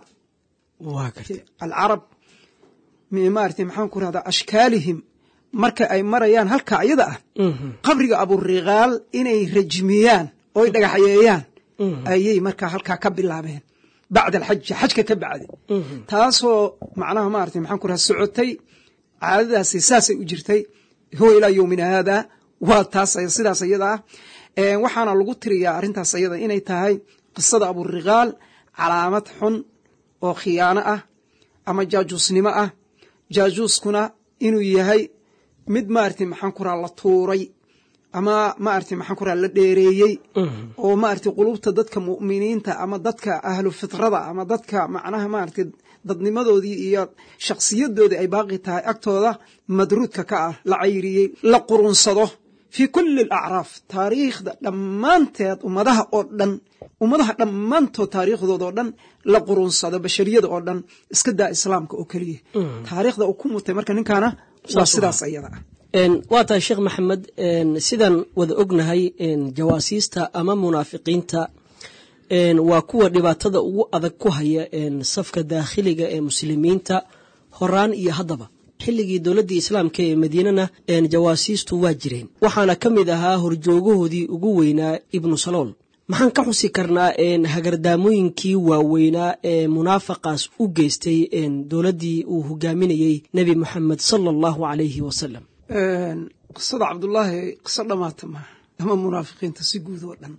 alcarab maarata maxaan ku rahdaa ashkaalihim marka ay marayaan halka ayada ah qabriga aburiqaal inay rajmiyaan ooy dhagaxyeeyaan ayay markaa halkaa ka bilaabeen bacda alxaji xajka ka bacdi taasoo macnaha maarata maxaan ku raha socotay caadadaasi saasay u jirtay huwa ilaa yowmina haada waa taas sidaas ayada ah waxaana lagu tiriyaa arrintaas ayada inay tahay qisada aburiqaal calaamad xun oo khiyaano ah ama jaajuusnimo ah jaajuuskuna inuu yahay mid maarata maxaan ku raha la tuuray ama maarata maxaan ku raha la dheereeyey oo maarata qulubta dadka mu'miniinta ama dadka ahlu fitrada ama dadka macnaha maarata dadnimadoodii iyo shakhsiyadoodii ay baaqi tahay agtooda madruudka ka ah la cayriyey la qurunsado fii kulli alacraaf taariikhda dhammaanteed ummadaha oo dhan ummadaha dhammaantood taariikhdooda oo dhan la qurunsado bashariyada oo dhan iska daa islaamka oo keliya taariikhda uu ku mutay marka ninkaana waa sidaas ayada ah waa tahay sheekh maxamed sidaan wada ognahay jawaasiista ama munaafiqiinta waa kuwa dhibaatada ugu adag ku haya safka daakhiliga ee muslimiinta horaan iyo haddaba xilligii dowladdii islaamka ee madiinana jawaasiistu waa jireen waxaana ka mid ahaa horjoogahoodii ugu weynaa ibnu salool maxaan ka xusi karnaa hagardaamooyinkii waaweynaa ee munaafaqaas u geystay dowladdii uu hogaaminayey nebi moxamed sala allahu calayhi wasalam qisada cabdullaahi qiso dhammaata maaha ama munaafiqiinta si guud oo dhan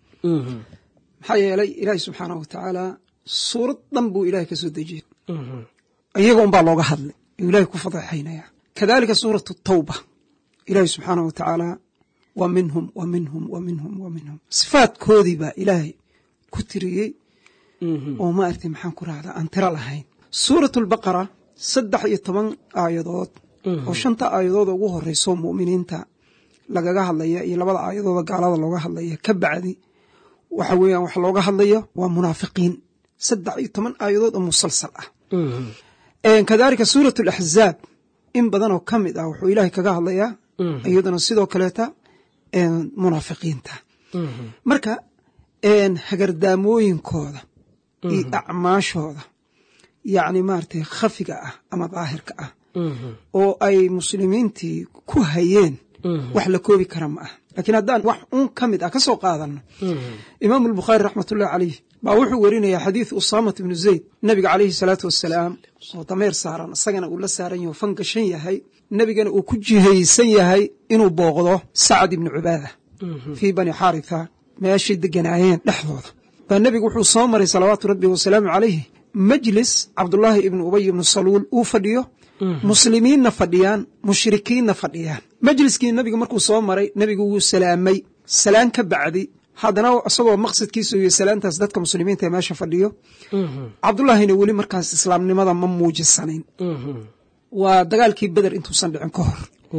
maxaa yeelay ilaahi subxaanah wa tacaala suurad dhan buu ilahay ka soo dejiyey iyaga unbaa looga hadlay yuu ilahay ku fadeexaynaya kadalika suuratu tawba ilaahi subxaanah wa tacaala wa minhum wa minhum wa minhum wa minhum sifaadkoodii baa ilaahay ku tiriyey oo maaragtay maxaan ku rahdaa aan tiro lahayn suuratu albaqara saddex iyo toban aayadood oo shanta aayadooda ugu horeyso mu'miniinta lagaga hadlaya iyo labada aayadooda gaalada looga hadlaya ka bacdi waxa weeyaan wax looga hadlayo waa munaafiqiin saddex iyo toban aayadood oo musalsal ah kadalika suurat alaxzaab in badan oo ka mid ah wuxuu ilaahay kaga hadlayaa iyaduna sidoo kaleeta munaafiqiinta marka hagardaamooyinkooda iyo acmaashooda yacni maaragtay khafiga ah ama daahirka ah oo ay muslimiintii ku hayeen wax la koobi kara ma ah laakiin haddaan wax uun ka mid ah ka soo qaadano imaamu albukhaari raxmatullahi caleyh baa wuxuu werinayaa xadiid usaamat ibnu zayd nebiga caleyhi salaatu wassalaam oo dameer saaran isagana uu la saaran yaho fan gashan yahay nebigana uu ku jihaysan yahay inuu booqdo sacad ibnu cubaada fii bani xaaritha meeshay deganaayeen dhexdooda baa nebigu wuxuu soo maray salawaatu rabbi wasalaamu calayhi majlis cabdullaahi ibnu ubay ibnu saluul uu fadhiyo muslimiinna fadhiyaan mushrikiinna fadhiyaan majliskii nebigu markuu soo maray nebigu wuu salaamay salaan ka bacdi haddana isagoo maqsadkiisu iyo salaantaas dadka muslimiinta ee meesha fadhiyo cabdullaahina weli markaas islaamnimada ma muujisanayn waa dagaalkii beder intuusan dhicin ka hor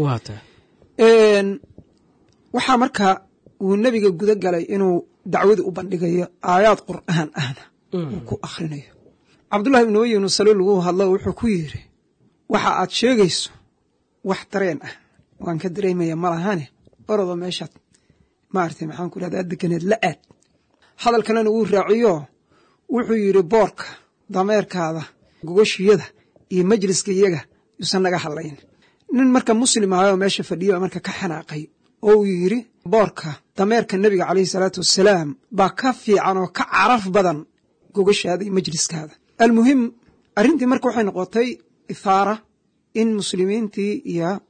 waxaa marka uu nebiga guda galay inuu dacwadii u bandhigayo aayaad qur'aan ahna uu ku akhrinayo cabdullahi ibnu ubay ibnu saluul lagu hadlo wuxuu ku yidhi waxa aad sheegayso wax dareen ah waan ka dareemaya malahane orodo meeshaad maaragtay maxaan ku rahdaa deganeed la aad hadal kalena wuu raaciyo wuxuu yidhi boorka dameerkaada gogashiyada iyo majliska iyaga yuusan naga hadlayn nin marka muslim ahayoo meesha fadhiyo marka ka xanaaqay oo uu yidhi boorka dameerka nebiga caleyhi salaatu wassalaam baa ka fiican oo ka caraf badan gogashaada iyo majliskaada almuhim arrintii marka waxay noqotay ithaara in muslimiintii iyo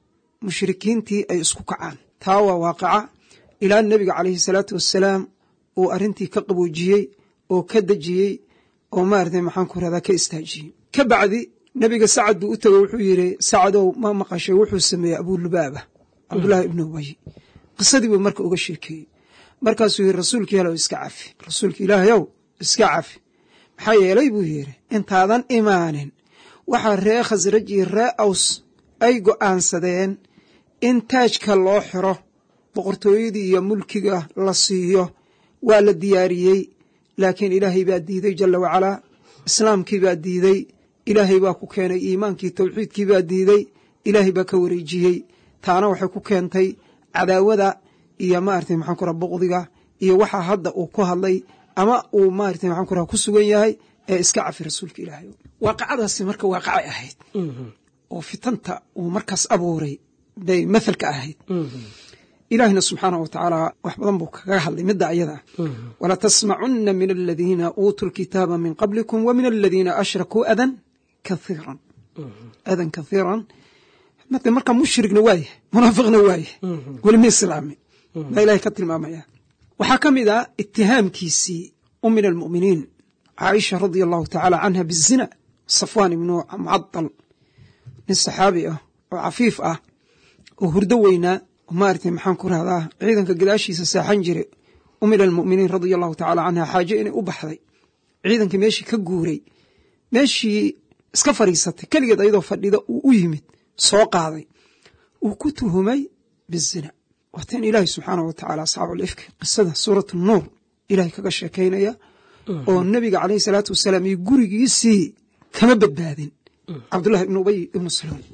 mushrikiintii ay isku kacaan taa waa waaqaca ilaa nebiga calayhi salaatu wassalaam uu arrintii ka qaboojiyey oo ka dejiyey oo maarata maxaan ku rahdaa ka istaajiyey ka bacdi nebiga sacad buu u tego wuxuu yidhi sacadow ma maqashay wuxuu sameeyey abulubaaba cabdullaahi ibnu ubay qisadii buu marka uga sheekeeyey markaasuu yidhi rasuulka ilaah iska cafi rasuulka ilaahayow iska cafi maxaa yeelay buu yidhi intaadan imaanin waxaa ree khasraj iyo ree aws ay go'aansadeen in taajka loo xiro boqortooyadii iyo mulkiga la siiyo waa la diyaariyey laakiin ilaahay baa diiday jalla wacalaa islaamkii baa diiday ilaahay baa ku keenay iimaankii tawxiidkii baa diiday ilaahay baa ka wareejiyey taana waxay ku keentay cadaawada iyo maarata maxaan ku raha buqdiga iyo waxaa hadda uu ku hadlay ama uu maarata maxaan ku raha ku sugan yahay ee iska cafi rasuulka ilaahay waaqacadaasi marka waaqacay ahayd oo fitanta uu markaas abuuray bay mathalka ahayd ilaahina subxaanah wa tacaala wax badan buu kaga hadlay midda ayada walatasmacunna min aladiina uutuu lkitaaba min qablikum wa min aladiina ashrakuu adan kaiiran adan kaiiran made markaa mushrigna waayahay munaafiqna waayahay weli ma islaamin baa ilahay ka tilmaamaya waxaa ka mid ah itihaamkiisii umin almu'miniin caaisha radia allahu tacaala canha bizina safwaan ibnu mucadal nin saxaabi ah oo cafiif ah oo hurdo weynaa maarata maxaan ku rahdaa ciidanka gadaashiisa saaxan jire umir almu'miniin radia allahu tacaala canha xaaje inay u baxday ciidankii meeshii ka guuray meeshii iska fadhiisatay keligeed ayadoo fadhida uu u yimid soo qaaday uu ku tuhumay bizina waateen ilaahay subxaanah wa tacaala asxaabu alifki qisada suurat nuur ilahay kaga sheekaynaya oo nebiga caleyhi salaatu wasalaam iyo gurigiisii kama badbaadin cabdullahi ibnu ubay ibnu saluul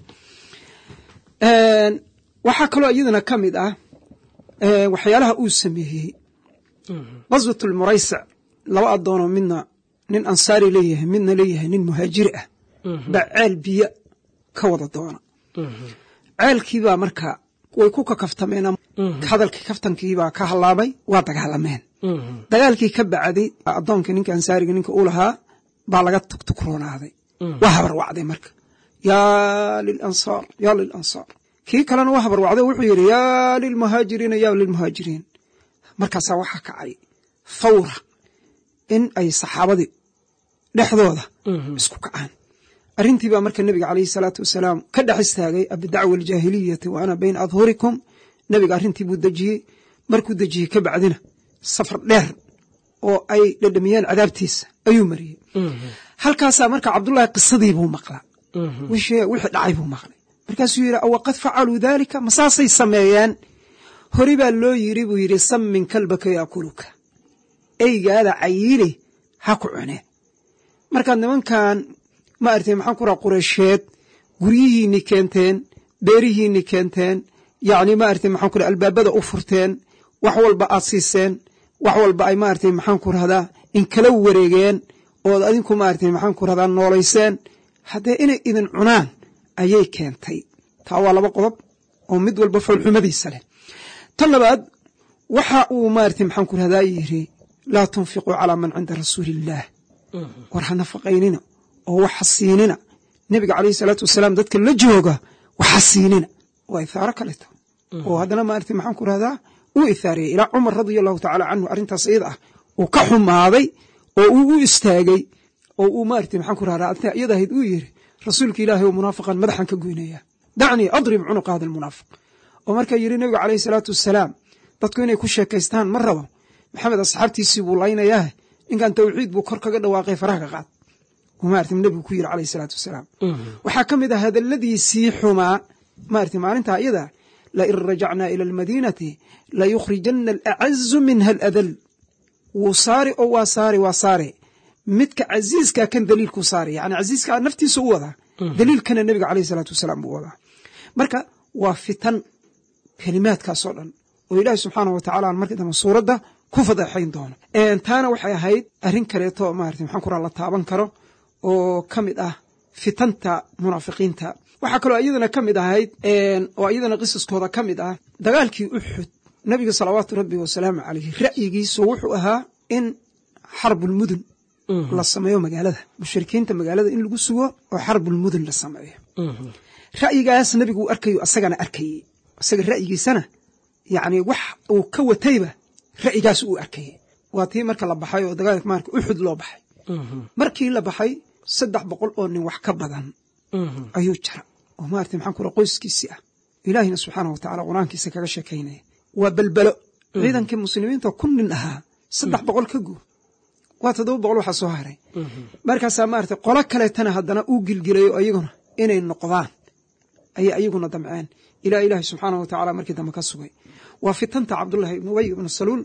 waxaa kaloo iyadana ka mid ah waxyaalaha uu sameeyey qaswat lmuraysac laba addoonoo midna nin ansaari leeyahay midna leeyahay nin muhaajiri ah baa ceel biyo ka wada doona ceelkiibaa marka way ku kakaftameen hadalkii kaftankiibaa ka hallaabay waa dagaalameen dagaalkii ka bacdi addoonka ninka ansaariga ninka u lahaa baa laga tugtugroonaaday waa habarwacday marka yaa lilansaar yaa lilansaar kii kalena waa habarwacday wuxuu yidhi yaa lilmuhaajiriina yaa lilmuhaajiriin markaasaa waxaa kacay fawra in ay saxaabadii dhexdooda isku kacaan arrintii baa marka nebiga caleyhi salaatu wasalaam ka dhex istaagay abidacwa aljaahiliyati wa ana bayna adhurikum nebiga arrintii buu dejiyey markuu dejiyey ka bacdina safar dheer oo ay dhedhamiyeen cadaabtiisa ayuu mariyey halkaasaa marka cabdullaahi qisadii buu maqlaa wixii dhacay buu maqlay markaasuu yidhi awaqad facaluu daalika masaasay sameeyeen hori baa loo yidhi buu yidhi sammin kalbaka yaakuluka eygaada cayiili ha ku cune markaad nimankan ma artay maxaan ku raha qureysheed guryihiinni keenteen beerihiinni keenteen yacni ma artay maxaan ku raha albaabada u furteen wax walba aad siiseen wax walba ay maaragtay maxaan ku rahdaa in kala wareegeen ood adinku maaragtay maxaan ku rahdaa noolayseen haddee inay idin cunaan ayay keentay taa waa laba qodob oo mid walba foolxumadiisa leh tan labaad waxa uu maaragtay maxaan ku rahdaa yidhi laa tunfiquu calaa man cinda rasuuli illaah war ha nafaqaynina oo waxa siinina nebiga caleyhi salaatu wasalaam dadka la jooga waxa siinina waa ithaaro kaleto oo haddana maaragtay maxaan ku rahdaa uu ithaariyey ilaa cumar radia allahu tacaala canhu arrintaas iyada ah uu ka xumaaday oo uu u istaagay oo uu maaragtay maxaan ku rahdaa arrintaa iyada ahayd uu yidhi rasuulka ilaahay oo munaafiqan madaxan ka goynaya dacnii adrib cunuqa hada almunaafiq oo markaa yidhi nebiga caleyhi salaatu wasalaam dadku inay ku sheekaystaan ma rabo maxamed asxaabtiisii buu laynayaa ninkan tawxiid buu kor kaga dhawaaqay faraha ka qaad maarata nebigu ku yidhi caleyhi salaatu wasalaam waxaa ka mid ah hadalladiisii xumaa maarata maalintaa iyada lain rajacnaa ila almadiinati layukhrijanna alacazu minha aladal wuu saari oo waa saari waa saare midka casiiskaa kan daliilkuu saari yani casiiskaa naftiisa u wadaa daliilkana nebiga caleyhi salaatu wasalaam buu wadaa marka waa fitan kelimaadkaasoo dhan oo ilaahi subxaanah wa tacala aan markii dambe suuradda ku fadeexayn doono taana waxay ahayd arrin kaleeto maarata maxaan ku raa la taaban karo oo ka mid ah fitanta munaafiqiinta waxaa kaloo iyadana ka mid ahayd oo iyadana qisaskooda ka mid ah dagaalkii uxud nebiga salawaatu rabbi wasalaamu caleyhi ra'yigiisu wuxuu ahaa in xarbulmudun la sameeyo magaalada mushrikiinta magaalada in lagu sugo oo xarbulmudun la sameeyo ra'yigaas nebigu uu arkayo asagana arkayey isaga ra'yigiisana yacni wax uu ka watayba ra'yigaas uu arkayey waa tii marka la baxay oo dagaalka maarka uxud loo baxay markii la baxay saddex boqol oo nin wax ka badan ayuu jira oo maarata maxaan ku raa qoyskiisii ah ilaahina subxaana wa tacala qur-aankiisa kaga sheekaynaya waa belbelo ciidankii muslimiinta kun nin ahaa saddex boqol ka guur waa toddoba boqol waxaa soo haray markaasaa maarata qolo kaleetana haddana uu gilgilayo ayaguna inay noqdaan ayay ayaguna damceen ilaa ilaahi subxaana wa tacala markii dambe ka sugay waa fitanta cabdullahi ibnu ubay ibnu saluul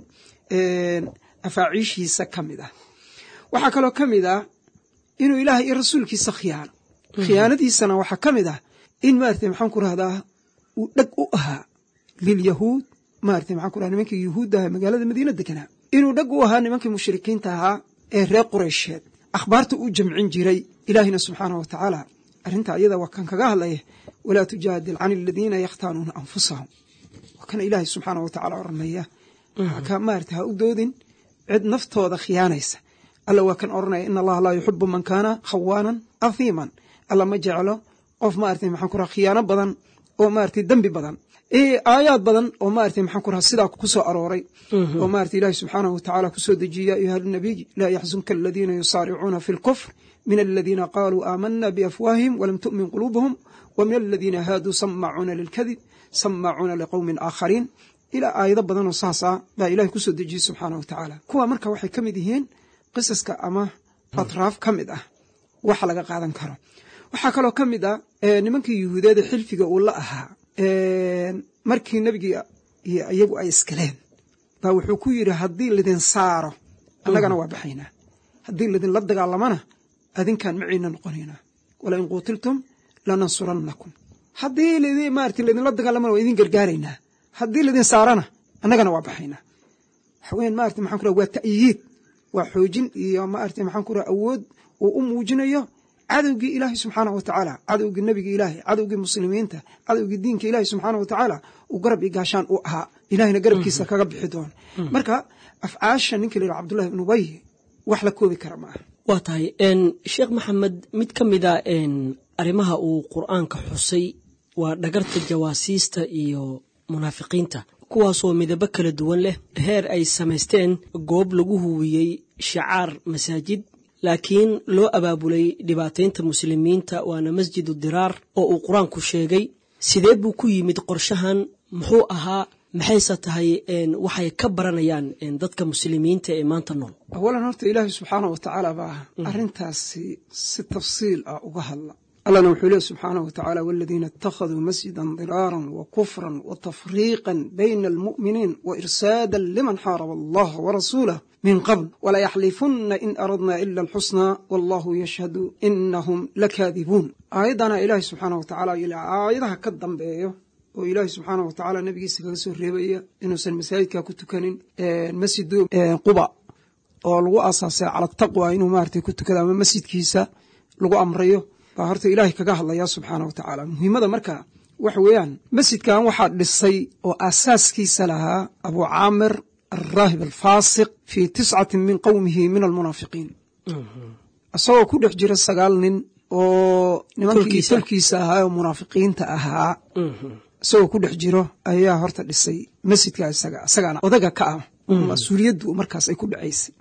afaaciishiisa ka mid ah waxaa kaloo ka mid ah inuu ilaahay iyo rasuulkiisa khiyaano khiyaanadiisana waxaa ka mid ah in maarata maxaan ku rahdaa uu dheg u ahaa lilyahuud maarata maxaan ku raha nimankii yuhuudda ahaa magaalada madiina deganaa inuu dheg u ahaa nimankii mushrikiinta ahaa ee reer qureysheed akhbaarta uu jamcin jiray ilaahina subxaana wa tacaala arrinta iyada waa kan kaga hadlaya walaa tujaadil can aladiina yakhtaanuuna anfusahum waa kana ilaahay subxaana wa tacala oranaya ka maarata ha u doodin cid naftooda khiyaanaysa alla waa kan oranaya in allaha laa yuxibu man kaana khawaanan ahiiman alla ma jeclo qof maarata maxaan ku raha khiyaano badan oo maarata dembi badan aayaad badan oo maarata maxaan ku raha sidaa ku soo arooray oo maarata ilaahi subxaanahu wa tacaala kusoo dejiye ya ayuha nabiy laa yaxzunka aladiina yusaaricuuna fi lkufr min aladiina qaaluu aamana biafwaahihim walam tu'min quluubuhum wa min aladiina haaduu samacuuna lilkadib samacuuna liqowmin aakhariin ilaa aayado badanoo saasa baa ilahay kusoo dejiyey subxaana wa tacaala kuwa marka waxay ka mid yihiin qisaska ama atraaf ka mid ah waxa laga qaadan karo waxaa kaloo ka mid ah nimankii yuhuudeeda xilfiga uu la ahaa markii nebigii iyo iyagu ay iskaleen baa wuxuu ku yidhi haddii lidin saaro annagana waa baxaynaa haddii lidinla dagaalamana adinkaan maciina noqonaynaa walain quutiltum lanansurannakum haddii maarata lidinla dagaalamana waa idin gargaaraynaa haddii lidin saarana annagana waa baxaynaa waxaweyan maarata maxan ku raha waa ta'yiid waa xoojin iyo maarata maxaan ku raha awood uu u muujinayo cadowgii ilaahay subxaana wa tacaala cadowgii nebiga ilaahay cadowgii muslimiinta cadowgii diinka ilaahay subxaana wa tacaala uu garab iyo gaashaan u ahaa ilahayna garabkiisa kaga bixi doono marka afcaasha ninka la yidhaha cabdullahi ibnu ubay wax la koobi kara ma aha waa tahay sheekh maxamed mid ka mid a arrimaha uu qur'aanka xusay waa dhagarta jawaasiista iyo munaafiqiinta kuwaasoo midabo kala duwan leh heer ay samaysteen goob lagu huwiyey shicaar masaajid laakiin loo abaabulay dhibaataynta muslimiinta waana masjidu diraar oo uu qur-aanku sheegay sidee buu ku yimid qorshahan muxuu ahaa maxayse tahay waxay ka baranayaan dadka muslimiinta ee maanta nool awalan horta ilaahay subxaana wa tacaala baa arrintaasi si tafsiil ah uga hadla allana wuxuu leey subxaanaه wa tacaala waladiina اtakhaduu masjida diraara wa kufra wa tafriiqa bayna almu'miniin wa irsaada liman xaaraba allaha warasuulah min qabl walayaxlifuna in aradna ila alxusnaa wallahu yashhadu inahum lakaadibuun aayaddana ilaahay subxaana wa tacala aayadaha ka dambeeyo oo ilaahay subxaana wa tacaala nabigiisa kaga soo reebaya inuusan masaajidka ku tukanin masjidu quba oo lagu aasaasay cala taqwa inuu maarata ku tukado ama masjidkiisa lagu amrayo baa horta ilaahay kaga hadlaya subxaana wa tacaala muhiimada marka waxa weeyaan masjidkan waxaa dhisay oo aasaaskiisa lahaa abu caamir alraahib alfaasiq fii tiscati min qowmihi min almunaafiqiin isagoo ku dhex jira sagaal nin oo nimankii tolkiisa ahaa oo munaafiqiinta ahaa isagoo ku dhex jiro ayaa horta dhisay masjidka isaga isagaana odaga ka ah mas-uuliyaddu markaas ay ku dhacaysay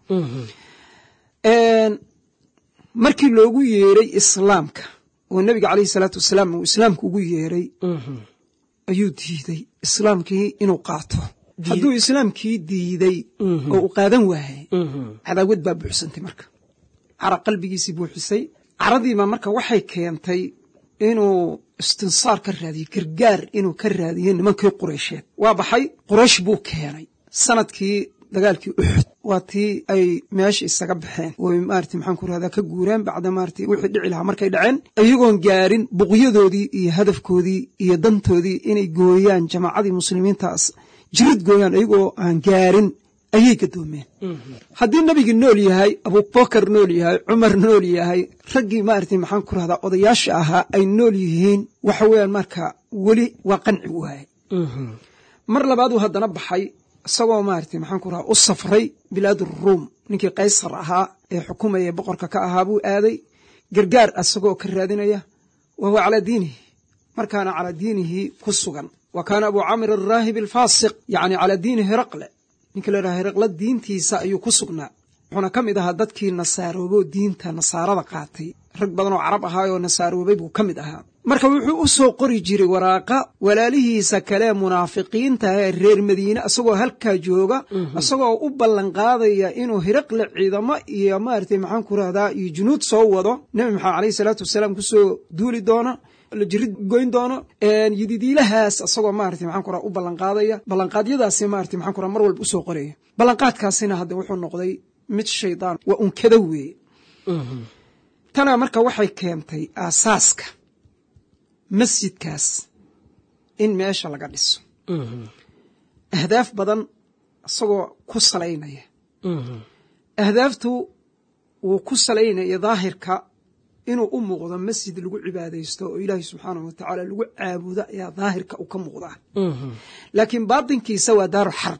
markii loogu yeeray islaamka oo nebiga caleyhi salaatu wasalaam uu islaamka ugu yeeray ayuu diiday islaamkii inuu qaato hadduu islaamkii diiday oo uu qaadan waayay cadaawad baa buuxsantay marka cara qalbigiisii buuxisay caradiiba marka waxay keentay inuu istinsaar ka raadiyo gargaar inuu ka raadiyo nimankii qureysheed waa baxay quraysh buu keenay sanadkii dagaalkii uxud waa tii ay meesha isaga baxeen oo maarata maxaan ku rahdaa ka guureen bacda maarata wixii dhici lahaa markay dhaceen iyagoon gaarin buqyadoodii iyo hadafkoodii iyo dantoodii inay gooyaan jamaacadii muslimiintaas jirid gooyaan iyagoo aan gaarin ayay gadoomeen haddii nebigi nool yahay abubakar nool yahay cumar nool yahay raggii maarata maxaan ku rahdaa odayaasha ahaa ay nool yihiin waxa weeyaan marka weli waa qanci waaye mar labaaduu haddana baxay isagoo maarata maxaan ku rahaa u safray bilaad ruum ninkii kaysar ahaa ee xukumaya boqorka ka ahaa buu aaday gargaar isagoo ka raadinaya wa huwa calaa diinihi markaana calaa diinihi ku sugan wa kaana abu camir araahib alfaasiq yacni calaa diini hiraqle ninka la yidhaha hiraqle diintiisa ayuu ku sugnaa wuxuuna ka mid ahaa dadkii nasaarooboo diinta nasaarada qaatay rag badan oo carab ahaayoo nasaaroobay buu ka mid ahaa marka wuxuu u soo qori jiray waraaqa walaalihiisa kale munaafiqiinta ee reer madiine isagoo halkaa jooga isagoo u ballanqaadaya inuu hiraqle ciidamo iyo maaragtay maxaan ku rahdaa iyo junuud soo wado nebi maxamed aleyhi salaatu wasalaam kusoo duuli doono la jirid goyn doono yididiilahaas isagoo maarata maxaan kura u ballanqaadaya ballanqaadyadaasi maarata maxaan kura mar walba usoo qoraya ballanqaadkaasina hadda wuxuu noqday mid shaydaan waa unkada weeye tana marka waxay keentay aasaaska masjidkaas in meesha laga dhiso ahdaaf badan isagoo ku salaynaya ahdaaftu wuu ku salaynaya daahirka inuu u muuqdo masjid lagu cibaadaysto oo ilaahay subxaanahu wa tacaala lagu caabudo ayaa daahirka u ka muuqdaa laakiin baatinkiisa waa daaru xarb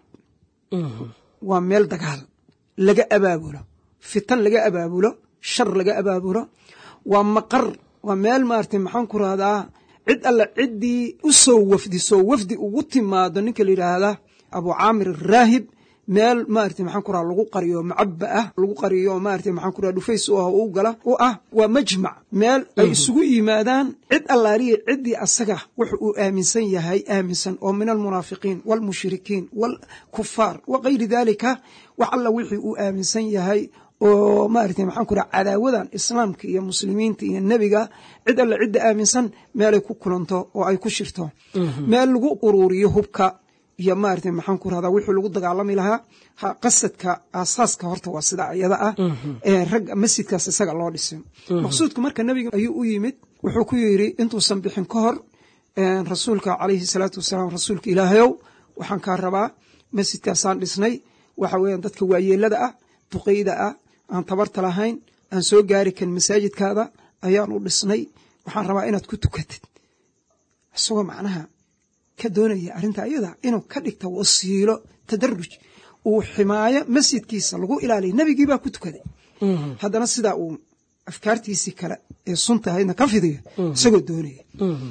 waa meel dagaal laga abaabulo fitan laga abaabulo shar laga abaabulo waa maqar waa meel maarata maxaan ku rahdaa cid alla ciddii u soo wafdiso wafdi ugu timaado ninka la yidhaahdaa abu caamir araahib meel maarata maxaan ku raha lagu qariyo macaba ah lagu qariyo maarata maxaan ku raha dhufays u ah u gala u ah waa majmac meel ay isugu yimaadaan cid allaaliya ciddii asaga wuxu uu aaminsan yahay aaminsan oo min almunaafiqiin waalmushrikiin waalkufaar wa kayri daalika wax alla wixii uu aaminsan yahay oo maarata maxaan ku raha cadaawadan islaamka iyo muslimiinta iyo nebiga cid alla cidda aaminsan meelay ku kulanto oo ay ku shirto meel lagu uruuriyo hubka iyo maarata maxaan ku rahdaa wixii lagu dagaalami lahaa qasadka aasaaska horta waa sida iyada ah ee ragga masjidkaas isaga loo dhisay maqsuudku marka nebiga ayuu u yimid wuxuu ku yidhi intuusan bixin ka hor rasuulka calayhi salaatu wasalaam rasuulka ilaahayow waxaan kaa rabaa masjidkaasaan dhisnay waxa weeyaan dadka waayeelada ah duqeyda ah aan tabarta lahayn aan soo gaari karin masaajidkaada ayaan u dhisnay waxaan rabaa inaad ku tukatid isagoo macnaha ka doonaya arrinta ayada inuu ka dhigta wasiilo tadaruj uu ximaayo masjidkiisa lagu ilaaliya nebigii baa ku tukaday haddana sidaa uu afkaartiisii kale ee sunta ahaydna ka fidiyo isagoo doonaya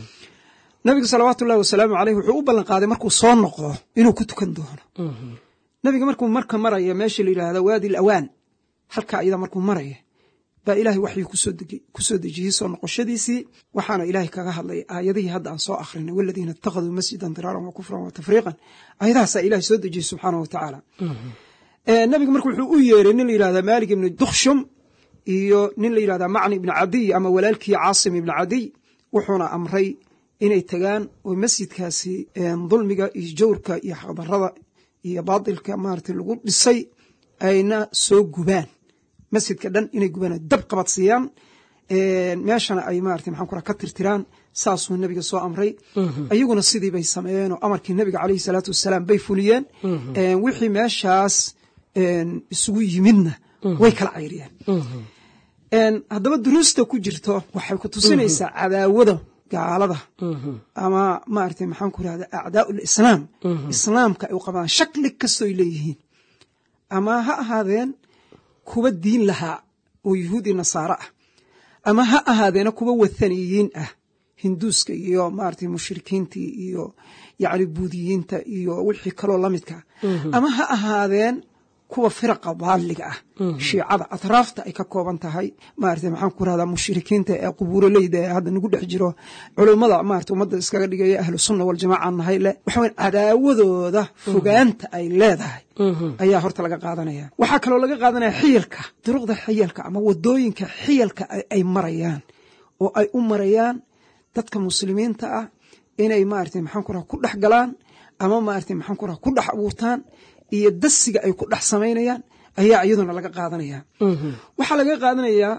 nabiga salawaatu ullahi wasalaamu caleyh wuxuu u ballan qaaday markuu soo noqdo inuu ku tukan doono nabiga markuu marka maraya meesha la yidhaahda waadi lawaan halka ayada markuu maraya baa ilaahay waxyuu kusoo dejiyey soo noqoshadiisii waxaana ilaahay kaga hadlay aayadihii hadda aan soo akhrinay waladiina ittakhaduu masjidan diraaran wa kufran wa tafriiqan aayadahaasaa ilahay soo dejiyey subxaana wa tacaala nabiga marka wuxuu u yeeray nin la yidhahda maalik ibni dukshum iyo nin la yidhahda macni ibni cadiy ama walaalkii caasim ibni cadiy wuxuuna amray inay tagaan oo masjidkaasi dulmiga iyo jawrka iyo xaqdarada iyo baatilka maarata lagu dhisay ayna soo gubaan masjidka dhan inay gubaan dab qabad siiyaan meeshana ay maarata maxaan ku ka tirtiraan saasuu nebiga soo amray ayaguna sidii bay sameeyeen oo amarkii nebiga caleyhi salaatu wasalaam bay fuliyeen wixii meeshaas isugu yimidna way kala cayriyeen haddaba duruusta ku jirto waxay ku tusinaysaa cadaawada gaalada ama maarata maxaan ku rahda acdaau lislaam islaamka ay u qabaan shakli kastoy leeyihiin ama ha ahaadeen kuwa diin lahaa oo yuhuudi nasaaro ah ama ha ahaadeena kuwa wathaniyiin ah hinduuska iyo maarata mushrikiintii iyo yacni buudiyiinta iyo wixii kaloo la midka ama ha ahaadeen kuwa firaqa daaliga ah shiicada atraafta ay ka kooban tahay maarata maxaan ku rahdaa mushrikiinta ee qubuuroleyda ee hadda nagu dhex jiro culummada maarata ummadda iskaga dhigaya ahlu sunna waljamaaca nahay leh waxa weyan cadaawadooda fogaanta ay leedahay ayaa horta laga qaadanaya waxaa kaloo laga qaadanaya xiyalka duruqda xiyalka ama wadooyinka xiyalka ay marayaan oo ay u marayaan dadka muslimiinta ah inay maarata maxaan ku raha ku dhex galaan ama maarata maxaan ku raha ku dhex abuurtaan iyo dasiga ay ku dhex samaynayaan ayaa iyaduna laga qaadanaya waxaa laga qaadanayaa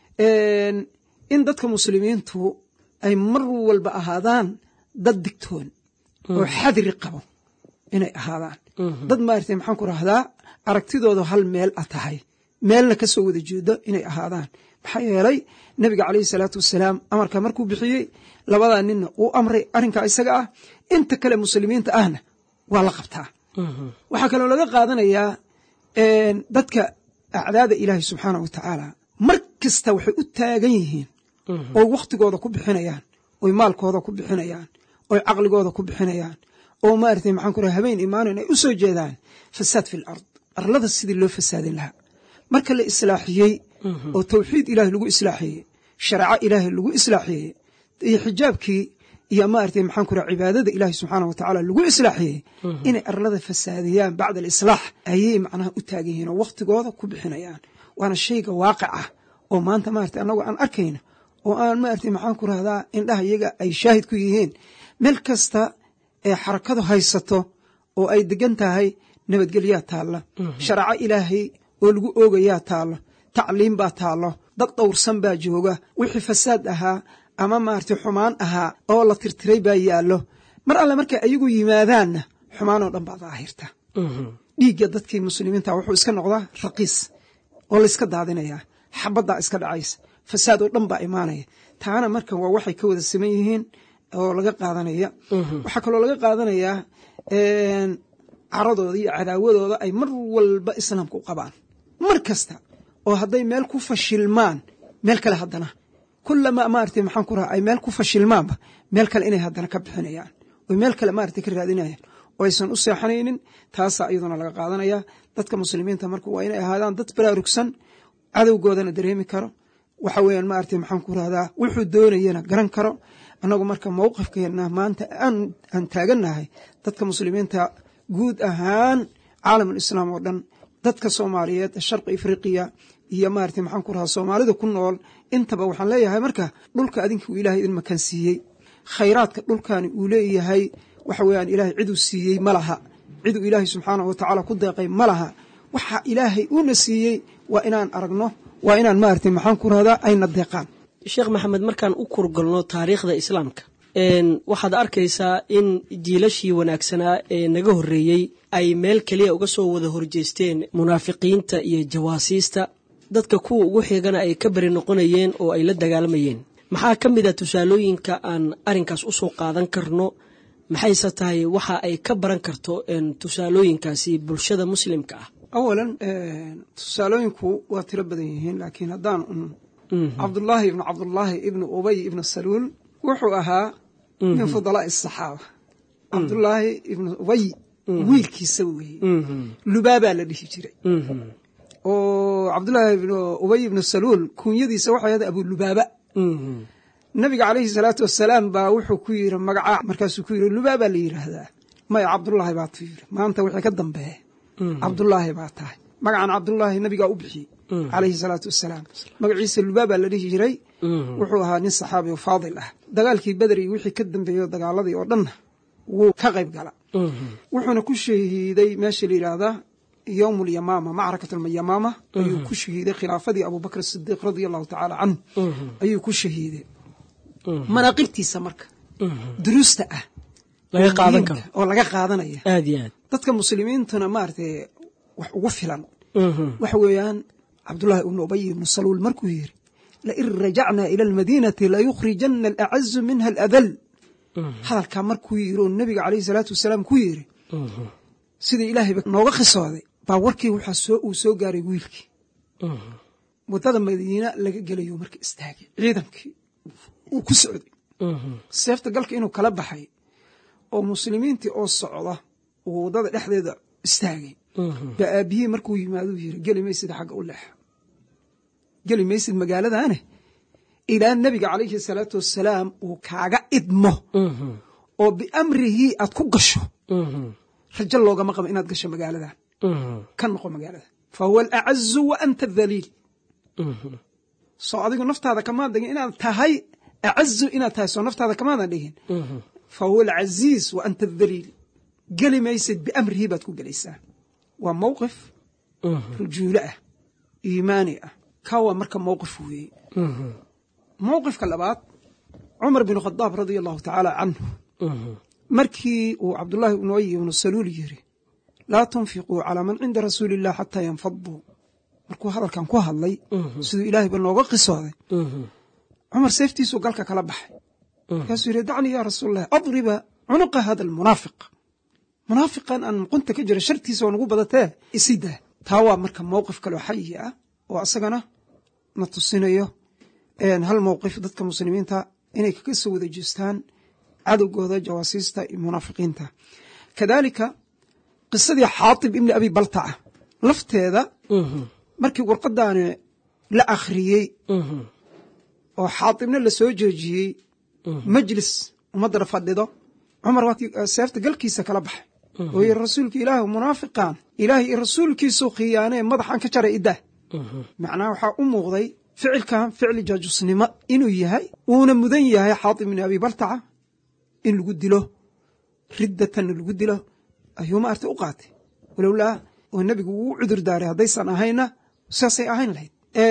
in dadka muslimiintu ay mar walba ahaadaan dad digtoon oo xadri qabo inay ahaadaan dad maarata maxaan ku rahdaa aragtidooda hal meel a tahay meelna ka soo wada jeedo inay ahaadaan maxaa yeelay nebiga caleyhi salaatu wasalaam amarka markuu bixiyey labadaa ninna uu amray arrinkaa isaga ah inta kale muslimiinta ahna waa la qabtaa waxaa kaloo laga qaadanayaa dadka acdaada ilaahi subxaana wa tacaala mar kasta waxay u taagan yihiin oy wakhtigooda ku bixinayaan oy maalkooda ku bixinayaan oy caqligooda ku bixinayaan oo maaragtay maxaan ku raha habeen imaanin ay u soo jeedaan fasaad fi lard arlada sidii loo fasaadin lahaa marka la islaaxiyey oo tawxiid ilaahay lagu islaaxiyey shareeco ilaahay lagu islaaxiyey iyo xijaabkii iyo maaragtay maxaan ku raha cibaadada ilaahay subxaana wa tacaala lagu islaaxiyey inay arlada fasaadiyaan bacda alislaax ayay macnaha u taagan yihiin oo wakhtigooda ku bixinayaan waana shayga waaqic ah oo maanta maaragtay annagu aan arkayno oo aan maaragtay maxaan ku rahdaa indhaha iyaga ay shaahid ku yihiin meel kasta ee xarakadu haysato oo ay degan tahay nabadgelyaa taalla shareeco ilaahay oo lagu oogayaa taallo tacliim baa taallo dad dhowrsan baa jooga wixii fasaad ahaa ama maaragtay xumaan ahaa oo la tirtiray baa yaallo mar alle markay ayagu yimaadaanna xumaanoo dhan baa daahirta dhiigga dadkii muslimiinta wuxuu iska noqdaa raqiis oo layska daadinayaa xabaddaa iska dhacaysa fasaad oo dhan baa imaanaya taana marka waa waxay ka wada siman yihiin oo laga qaadanaya waxaa kaloo laga qaadanayaa caradooda iyo cadaawadooda ay mar walba islaamka u qabaan mar kasta oo hadday meel ku fashilmaan meel kale haddana kulamaa maaragtay maxaan ku raha ay meel ku fashilmaanba meel kale inay haddana ka bixinayaan oy meel kale maaragtay ka raadinayaan oo aysan u seexanaynin taasaa iyaduna laga qaadanaya dadka muslimiinta marka waa inay ahaadaan dad baraarugsan cadowgoodana dareemi karo waxa weeyaan maaragtay maxaan ku rahdaa wuxuu doonayana garan karo annagu marka mowqifkeena maanta aan taagannahay dadka muslimiinta guud ahaan caalamul islaam oo dhan dadka soomaaliyeed sharqi afriqiya iyo maaragtay maxaan ku rahaa soomaalida ku nool intaba waxaan leeyahay marka dhulka adinka uu ilaahay idin makan siiyey khayraadka dhulkani uu leeyahay waxa weeyaan ilaahay ciduu siiyey ma laha ciduu ilaahay subxaanahu watacaala ku deeqay ma laha waxa ilaahay uuna siiyey waa inaan aragno waa inaan maaragtay maxaan ku rahdaa ayna deeqaan sheekh maxamed markaan u kurgalno taariikhda islaamka waxaad arkaysaa in jiilashii wanaagsanaa ee naga horreeyey ay meel keliya uga soo wada horjeesteen munaafiqiinta iyo jawaasiista dadka kuwa ugu xigana ay ka beri noqonayeen oo ay la dagaalamayeen maxaa ka mid a tusaalooyinka aan arrinkaas u soo qaadan karno maxayse tahay waxa ay ka baran karto tusaalooyinkaasi bulshada muslimka ah awalan tusaalooyinku waa tiro badan yihiin laakiin haddaan un cabdullaahi ibnu cabdullaahi ibnu ubay ibnu saluul wuxuu ahaa min fudalaa'i asaxaaba cabdullaahi ibnu ubay wiilkiisa weeye lubaabaa la dhihi jiray oo cabdullaahi ibnu ubay ibnu saluul kuunyadiisa waxay ahayd abulubaaba nabiga calayhi salaatu wasalaam baa wuxuu ku yiri magacaa markaasuu ku yiri lubaabaa la yidhaahdaa maya cabdullaahi baa tu yiri maanta wixii ka dambeeya cabdullaahi baa tahay magacan cabdullaahi nabigaa u bixiyey calayhi salaatu wasalaam magaciisa lubaabaa la dhihi jiray wuxuu ahaa nin saxaabi oo faadil ah dagaalkii beder iyo wixii ka dambeeyo dagaaladii oo dhanna wuu ka qayb gala wuxuuna ku shahiiday meesha la yidhaahdaa yowm lyamaama macrakat alyamaama ayuu ku shahiiday khilaafadii abubakr sidiiq radia allahu tacaala canhu ayuu ku shahiiday manaaqibtiisa marka duruusta ah oo laga qaadanaya dadka muslimiintuna maaragtay wax ugu filan waxa weeyaan cabdullaahi ibnu ubay ibnu saluul markuu yiri lain rajacnaa ila almadiinati layukhrijana alacazu minha aladal hadalkaa markuu yiri oo nebiga calayhi salaatu wasalaam ku yiri sidii ilaahayba nooga khisooday baa warkii waxaa uu soo gaaray wiilkii waddada madiina laga gelayo marka istaagay ciidankii uu ku socday seefta galka inuu kala baxay oo muslimiintii oo socda uu waddada dhexdeeda istaagay baa aabihii markuu yimaaduu yiri geli maysid xagga u leexa geli maysid magaaladaane ilaa nebiga calayhi salaatu wasalaam uu kaaga idmo oo biamrihii aad ku gasho rajo loogama qabo inaad gasho magaaladan ka noqo magaalada fa huwa alacazu wa anta adaliil soo adigu naftaada kamaa degin inaad tahay acazu inaad tahay soo naftaada kamaadan dhigin fa huwa alcaziiz wa anta adaliil geli maysid biamrihii baad ku gelaysaa waa mowqif rujuulo ah iimaani ah kaa waa marka mowqif weeye mowqifka labaad cumar bin khadaab radia allahu tacaala canhu markii uu cabdullaahi ibnu ubay ibnu saluul yiri laa tunfiquu calaa man cinda rasuuli illah xataa yanfaduu markuu hadalkan ku hadlay siduu ilaahayba nooga qisooday cumar seeftiisuu galka kala baxay markaasuu yidhi dacnii yaa rasuul allah adriba cunuqa hada almunaafiq munaafiqan aan muqunta ka jira shartiisa oo nagu badatee isidaa taa waa marka mowqif kaloo xayi ah oo asagana na tusinayo hal mowqif dadka muslimiinta inay kaga soo wada jeestaan cadowgooda jawaasiista iyo munaafiqiinta kadaalika qisadii xaatib ibni abi baltaca lafteeda markii warqadaani la akhriyey oo xaatibna la soo joojiyey majlis ummaddana fadhido cumar waatii seefta galkiisa kala baxay oo yiri rasuulka ilaah munaafiqan ilaah iyo rasuulkiisu khiyaanee madaxan ka jaray iddah macnaha waxaa u muuqday ficilkan ficli jaajusnimo inuu yahay uuna mudan yahay xaatib ibni abi baltaca in lagu dilo riddatanna lagu dilo ayuu maarta u qaatay walowlaa oo nebigu uu cudur daaray haddaysan ahayna saasay ahayn lahayd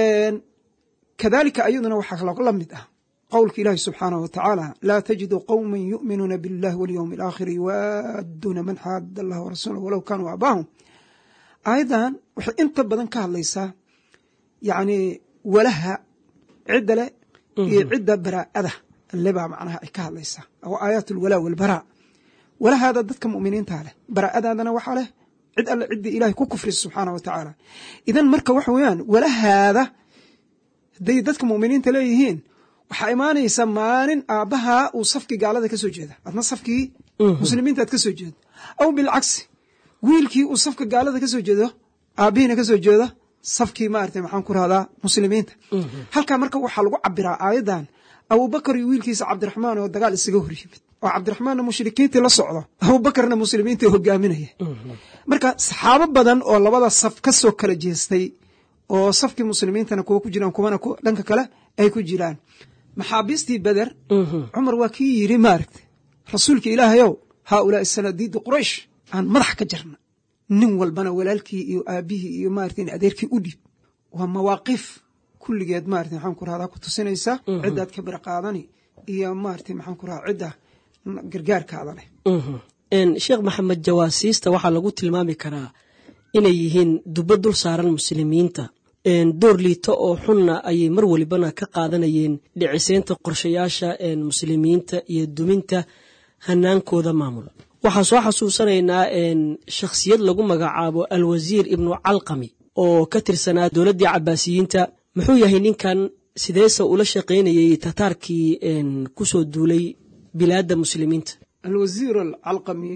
kadaalika ayaduna waxaa kaloo la mid ah qowlka ilaahi subxaanaه wa tacaala laa tajidu qowma yu'minuuna biاllahi walyowmi alaakhiri yuwaadduuna man xaada allah warasuulah walow kaanuu aabaahum aayaddan waxay inta badan ka hadlaysaa yacni walaha cidda leh iyo cidda baraa'ada lebaa macnaha ay ka hadlaysaa oo aayaat alwalaa walbaraa walahaada dadka mu'miniintaa leh baraa'adaadana waxaa leh cid alle ciddii ilahay ku kufrisa subxaanah wa tacaala idan marka waxa weeyaan walahaada hadday dadka mu'miniinta leeyihiin waxaa imaanaysa maalin aabbahaa uu safkii gaalada ka soo jeeda adna safkii muslimiinta aad ka soo jeedo aw bilcagsi wiilkii uu safka gaalada ka soo jeedo aabbihiina ka soo jeedo safkii maarata maxaan ku rahdaa muslimiinta halkaa marka waxaa lagu cabiraa aayaddan abubakar iyo wiilkiisa cabdiraxmaan oo dagaal isaga hor yimid oo cabdiraxmaanna mushrikiintii la socdo abubakarna muslimiintii hogaaminaya marka saxaabo badan oo labada saf ka soo kala jeestay oo safkii muslimiintana kuwa ku jiraan kuwana dhanka kale ay ku jiraan maxaabiistii beder cumar waa kii yidhi maaragta rasuulka ilaahayow haa ulaa'i sanadiidu quraysh aan madax ka jarna nin walbana walaalkii iyo aabbihii iyo maarata in adeerkii u dhiib waa mawaaqiif kulligeed maarata maxaan ku rahdaa ku tusinaysa ciddaad ka bir qaadani iyo maarata maxaan ku rahdaa cidda gargaarkaada leh sheekh maxamed jawaasiista waxaa lagu tilmaami karaa inay yihiin dubo dul saaran muslimiinta door liito oo xunna ayay mar walibana ka qaadanayeen dhiciseynta qorshayaasha muslimiinta iyo duminta hanaankooda maamul waxaan soo xasuusanaynaa shakhsiyad lagu magacaabo alwasiir ibnu calqami oo ka tirsanaa dowladdii cabaasiyiinta muxuu yahay ninkan sideese ula shaqaynayay tataarkii ku soo duulay bilaadda muslimiinta alwasiir alcalqami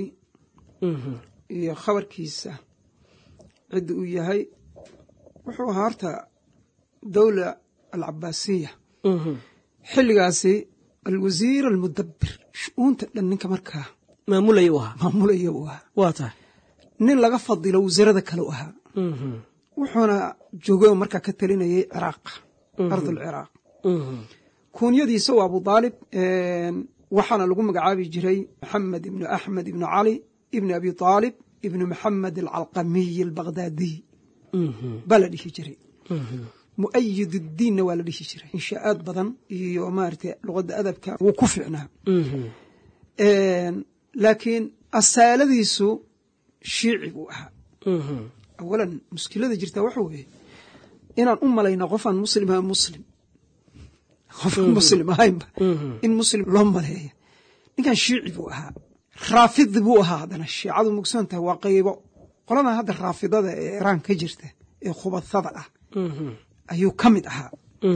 iyo khabarkiisa cidda uu yahay wuxuu ahaa horta dowla alcabaasiya xilligaasi alwasiir almudabir shu-uunta dhan ninka markaa maamulaya u ahaa maamulaya uu ahaa waa tahay nin laga fadilo wasiirada kale u ahaa wuxuuna joogay oo markaa ka talinayay ciraaq ardulciraaq kuunyadiisa waa abu daalib waxaana lagu magacaabi jiray maxamed ibnu axmed ibnu cali ibni abi aalib ibnu maxamed alcalqamiy albaqdaadiy baa la dhihi jiray mu'ayid uddiinna waa la dhihi jiray inshaa'aad badan iyo maarata luqadda adabka wuu ku fiicnaa laakiin asaaladiisu shiici buu ahaa awalan muskilada jirtaa waxa weeye inaan u malayno qofaan muslim ahaa muslim qofaan muslim ahaynba in muslim loo maleeya ninkan shiici buu ahaa raafidi buu ahaa haddana shiicadu mugsoon tahay waa qaybo qoladan hadda raafidada ee iraan ka jirta ee khubadada ah ayuu ka mid ahaa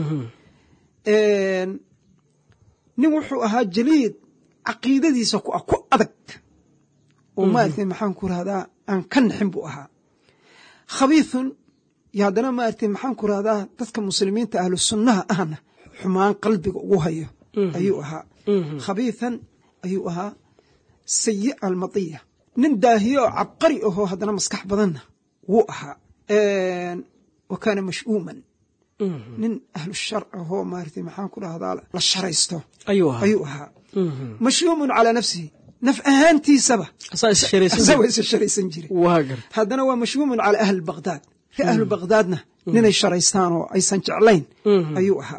nin wuxuu ahaa jaliid caqiidadiisa ku ah ku adag oo maaragtay maxaan ku rahdaa aan ka naxin buu ahaa khabiithun iyo haddana maaragtay maxaan ku rahdaa dadka muslimiinta ahlu sunnaha ahna xumaan qalbiga ugu hayo ayuu ahaa khabiithan ayuu ahaa sayi almadiya nin daahiye oo cabqari ahoo haddana maskax badanna wuu ahaa wa kaana mash'uuman nin ahlu shar ahoo maaragtay maxaan ku dhahdaa la sharaysto ayuu ahaa ayuu ahaa mash'uumun calaa nafsihi naf ahaantiisaba asaa is sharaysan asagoo isa sharaysan jiray waa garta haddana waa mash'uumun calaa ahli baqdaad ree ahlu baqdaadna ninay sharaystaan oo aysan jeclayn ayuu ahaa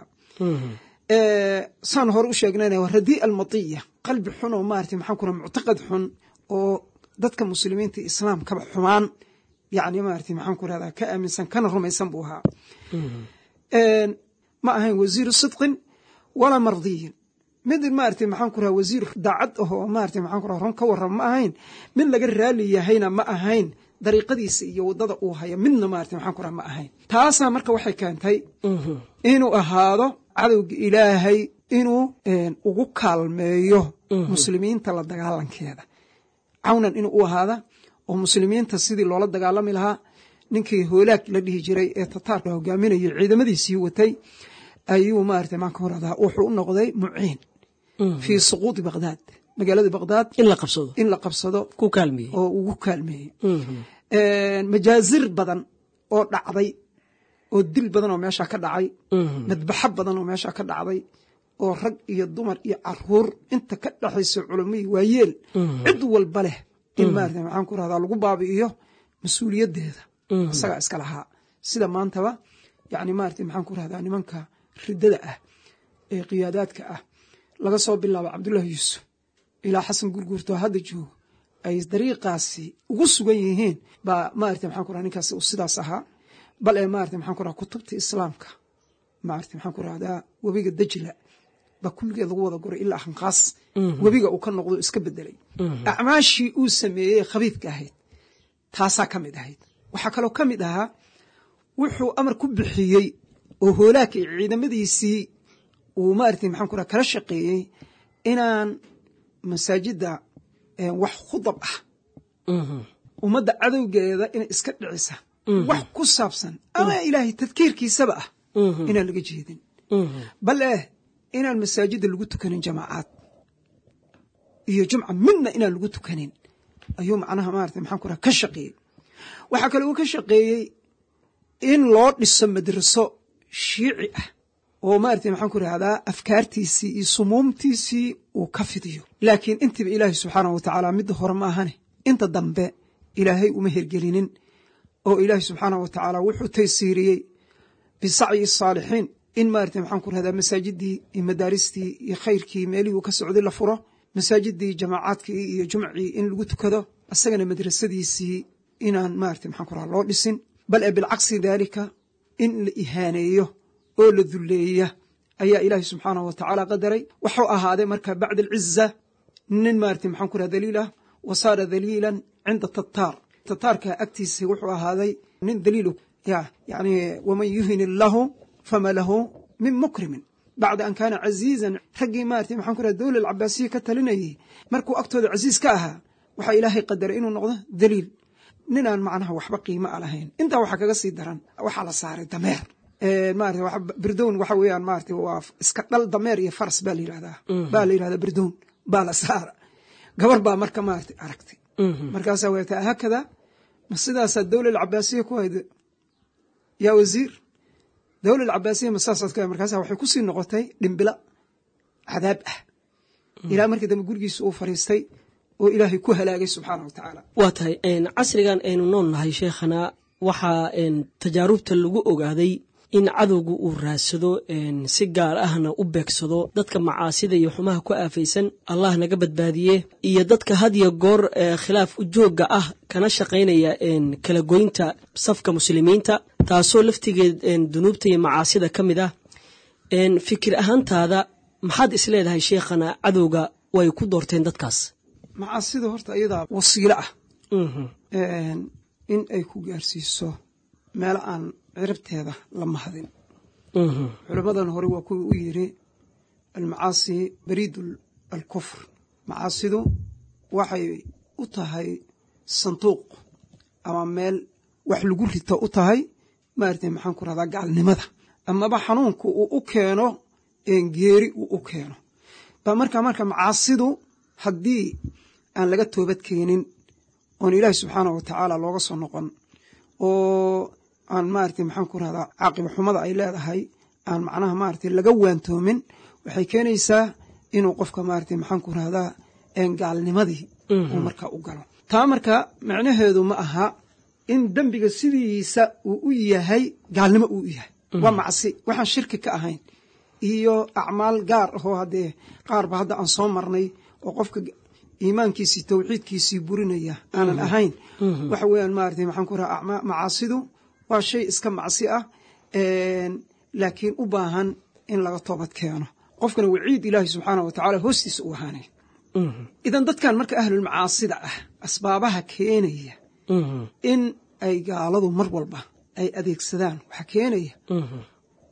saan hore u sheegnayna waa radii almatiya qalbi xun oo maarata maxaan ku raha muctaqad xun oo dadka muslimiinta islaamkaba xumaan yani maarata maxaan ku rahdaa ka aaminsan kana rumaysan buu ahaa ma ahayn wasiiru sidqin walaa mardiyin mid maarata maxaan ku raha wasiir daacad ahoo maarata maxaan ku raha run ka warrama ma ahayn mid laga raali yahayna ma ahayn dariiqadiisa iyo waddada uu haya midna maarata maxaan ku raha ma ahayn taasaa marka waxay keentay inuu ahaado cadowga ilaahay inuu ugu kaalmeeyo muslimiinta la dagaalankeeda cawnan inuu u ahaada oo muslimiinta sidii loola dagaalami lahaa ninkii hoolaag la dhihi jiray ee tataarka hogaaminayay ciidamadiisii watay ayuu maarata maan ka horadaa wuxuu u noqday muciin fii suquudi baqdaad magaalada baqdaad in la qabsado in la qabsado ku kaalmeeyey oo ugu kaalmeeyey majaazir badan oo dhacday oo dil badan oo meesha ka dhacay madbaxo badan oo meesha ka dhacday oo rag iyo dumar iyo caruur inta ka dhexaysa culamai waayeel cid walba leh in maarata maxaan ku rahdaa lagu baabi'iyo mas-uuliyaddeeda isagaa iska lahaa sida maantaba yani maarata maxaan ku rahdaa nimanka riddada ah ee qiyaadaadka ah laga soo bilaabo cabdullaahi yuusuf ilaa xasan gurguurto hadda joogo ay dariiqaasi ugu sugan yihiin baa maarata maxaan ku raha ninkaas uu sidaas ahaa bal ee maarata maxaan ku raha kutubta islaamka maarata maxaan ku rahdaa webiga dajla baa kulligeed lagu wada guray ilaa hanqaas webiga uu ka noqdo iska bedelay acmaashii uu sameeyey khabiidka ahayd taasaa ka mid ahayd waxaa kaloo ka mid ahaa wuxuu amar ku bixiyey oo hoolaaka iyo ciidamadiisii uu maarata maxaan ku raha kala shaqeeyey inaan masaajidda wax khudab ah ummadda cadowgeeda inay iska dhicisa wax ku saabsan ama ilaahay tadkiirkiisaba ah inaan laga jeedin bal eh inaan masaajidda lagu tukanin jamaacaad iyo jumca midna inaan lagu tukanin ayuu macnaha maarata maxaan ku raha ka shaqeeyey waxaa kale uu ka shaqeeyey in loo dhiso madraso shiici ah oo maarata maxaan ku rahdaa afkaartiisii iyo sumuumtiisii uu ka fidiyo laakiin intiiba ilaahay subxaanah wa tacaala midda hore ma ahane inta dambe ilaahay uma hergelinin oo ilaahay subxaanah wa tacaala wuxuu taysiiriyey bisacyi saalixiin in maarata maxaan ku rahdaa masaajidii iyo madaaristii iyo khayrkii meelihii uu ka socday la furo masaajidii jamaacaadkii iyo jumcii in lagu tukado isagana madrasadiisii inaan maarata maxaan ku rahaa loo dhisin bal ee bilcagsi daalika in la ihaaneeyo oo la dulleeya ayaa ilaahay subxaanahu wa tacaala qadaray waxuu ahaaday marka bacda alciza nin maarata maxaan ku raha daliil ah wa saara daliilan cinda tataar tataarka agtiisa wuxuu ahaaday nin daliil ya yani waman yuhin illahu fama lahu min mukrimin bacda an kaana casiizan raggii maarata maxaan ku raha dowla alcabaasiya ka talinayay markuu agtooda casiiz ka ahaa waxaa ilaahay qadaray inuu noqdo daliil ninaan macnaha waxba qiimo a lahayn intaa waxaa kaga sii daran waxaa la saaray dameer maarata birdown waxa weeyaan maarata waa iska dhal dameer iyo faras baa la yidhahdaa baa la yidhahdaa birdown baa la saara gabar baa marka maarata aragtay markaasaa weerta haakada ma sidaasaa dowla alcabaasiya ku hayd yaa wasiir dowla alcabaasiya ma saasaad ku markaasa waxay kusii noqotay dhimbila cadaab ah ilaa markii dambe gurigiisa uu fariistay oo ilaahay ku halaagay subxaana wa tacaala waa tahay casrigan aynu nool nahay sheekhana waxaa tajaarubta lagu ogaaday in cadowga uu raadsado si gaar ahna u beegsado dadka macaasida iyo xumaha ku aafaysan allah naga badbaadiye iyo dadka hadiyo goor khilaaf ujoogga ah kana shaqaynaya kala goynta safka muslimiinta taasoo laftigeed dunuubta iyo macaasida ka mid ah fikir ahaantaada maxaad isleedahay sheekhana cadowga way ku doorteen dadkaas macaasida horta iyadaa wasiilo ah in ay ku gaarsiiso meelo aan ciribteeda la mahadin culimmadan hore waa kuwii u yiri almacaasi bariid alkufr macaasidu waxay u tahay sanduuq ama meel wax lagu rito u tahay maarata maxaan ku rahdaa gaalnimada amaba xanuunka uu u keeno geeri uu u keeno ba marka marka macaasidu haddii aan laga toobad keenin oon ilaahi subxaanah wa tacaala looga soo noqon oo aan maarata maxaan ku rahdaa caaqiba xumada ay leedahay aan macnaha maarata laga waantoomin waxay keenaysaa inuu qofka maarata maxaan ku rahdaa gaalnimadii uu markaa u galo taa marka macnaheedu ma aha in dembiga sidiisa uu u yahay gaalnimo uu u yahay waa macsi waxaan shirki ka ahayn iyo acmaal gaar ahoo haddee qaarba hadda aan soo marnay oo qofka iimaankiisii tawxiidkiisii burinaya aanan ahayn waxa weeyaan maarata maxaan ku raha macaasidu waa shay iska macsi ah laakiin u baahan in laga toobad keeno qofkana waciid ilaahi subxaanah wa tacaala hoostiisa u ahaanay idan dadkan marka ahlulmacaasida ah asbaabaha keenaya in ay gaaladu mar walba ay adeegsadaan waxaa keenaya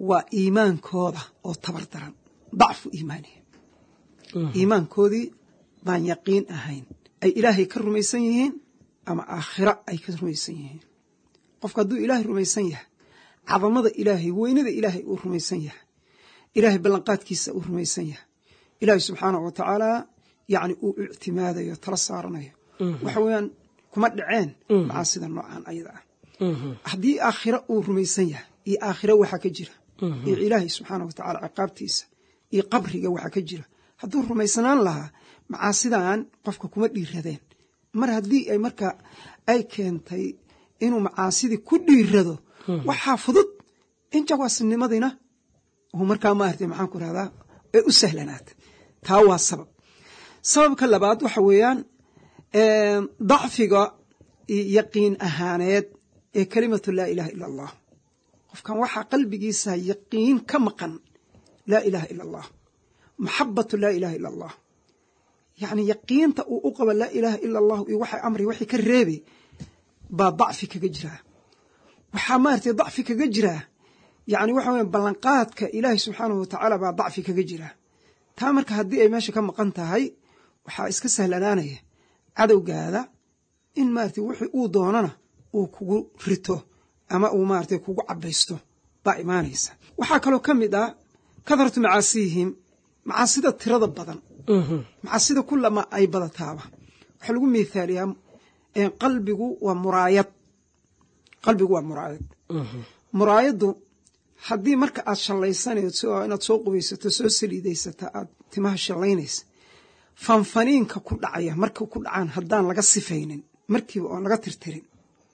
waa iimaankooda oo tabar daran dacfu iimaanihi iimaankoodii baan yaqiin ahayn ay ilaahay ka rumaysan yihiin ama aakhira ay ka rumaysan yihiin qofka hadduu ilaahay rumaysan yahay cadamada ilaahay weynada ilaahay uu rumaysan yahay ilaahay ballanqaadkiisa uu rumaysan yahay ilaahay subxaanahu wa tacaala yacni uu ictimaadayo tala saaranayo waxa weeyaan kuma dhaceen macaasida noocan ayada ah haddii aakhira uu rumaysan yahay iyo aakhira waxaa ka jira iyo ilaahay subxaana wa tacala ciqaabtiisa iyo qabriga waxaa ka jira hadduu rumaysanaan lahaa macaasidan qofka kuma dhiiradeen mar haddii ay marka ay keentay inuu macaasidii ku dhiirado waxaa fudud in jawaasnimadina uu markaa maarata maxaan ku rahdaa ee u sahlanaata taa waa sabab sababka labaad waxa weeyaan dacfiga yaqiin ahaaneed ee kelimatu laa ilaha ila allah qofkan waxaa qalbigiisa yaqiin ka maqan laa ilaha ila allah maxabatu laa ilaha ila allah yacni yaqiinta uu u qabo laa ilaaha ila allahu iyo waxay amri waxay ka reebay baa dacfi kaga jiraa waxaa maaragtay dacfi kaga jiraa yacni waxa weya ballanqaadka ilaahay subxaanahu wa tacaala baa dacfi kaga jiraa taa marka haddii ay meesha ka maqan tahay waxaa iska sahlanaanaya cadowgaada in maaragtay wixii uu doonana uu kugu rito ama uu maaragtay kugu cabaysto baa imaanaysa waxaa kaloo ka mid ah kadaratu macaasiyihim macaasida tirada badan macaasida kulama ay badataaba waxaa lagu mithaaliyaa qalbigu waa muraayad qalbigu waa muraayad muraayaddu haddii marka aad shallaysanayso inaad soo qubaysato soo saliidaysata aad timaha shallaynaysa fanfaniinka ku dhacaya marka ku dhacaan haddaan laga sifaynin markiiba oon laga tirtirin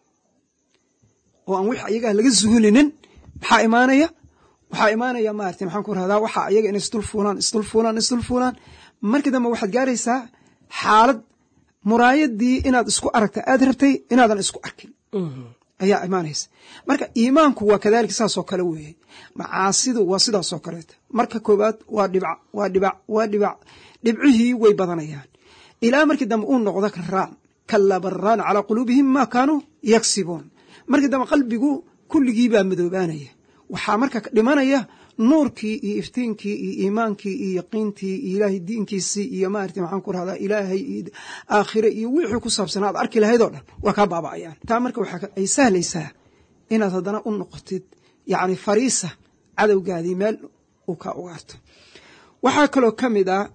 oo aan wix ayagaa laga suhulinin maxaa imaanaya waxaa imaanaya maarata maxaan ku rahdaa waxaa ayaga inay isdul fuulaan isdul fuulaan isdul fuulaan markii dambe waxaad gaaraysaa xaalad muraayadii inaad isku aragta aad rabtay inaadan isku arkin ayaa imaanaysa marka iimaanku waa kadalika saasoo kale weeye macaasidu waa sidaasoo kaleeta marka koowaad waa dhibac waa dhibac waa dhibac dhibcihii way badanayaan ilaa markii dambe uu noqdo karaan kallaa barraana calaa quluubihim maa kaanuu yagsibuun markii dambe qalbigu kulligii baa madoobaanaya waxaa marka dhimanaya nuurkii iyo iftiinkii iyo iimaankii iyo yaqiintii iyo ilaahay diinkiisii iyo maarata maxaan ku rahdaa ilaahay iyo aakhire iyo wixii ku saabsanaa ad arki lahayd oo dhan waa kaa baaba'ayaan taa marka waxa ay sahlaysaa inaad haddana u noqotid yacni fariisa cadowgaadii meel uu kaa ugaarto waxaa kaloo ka mid ah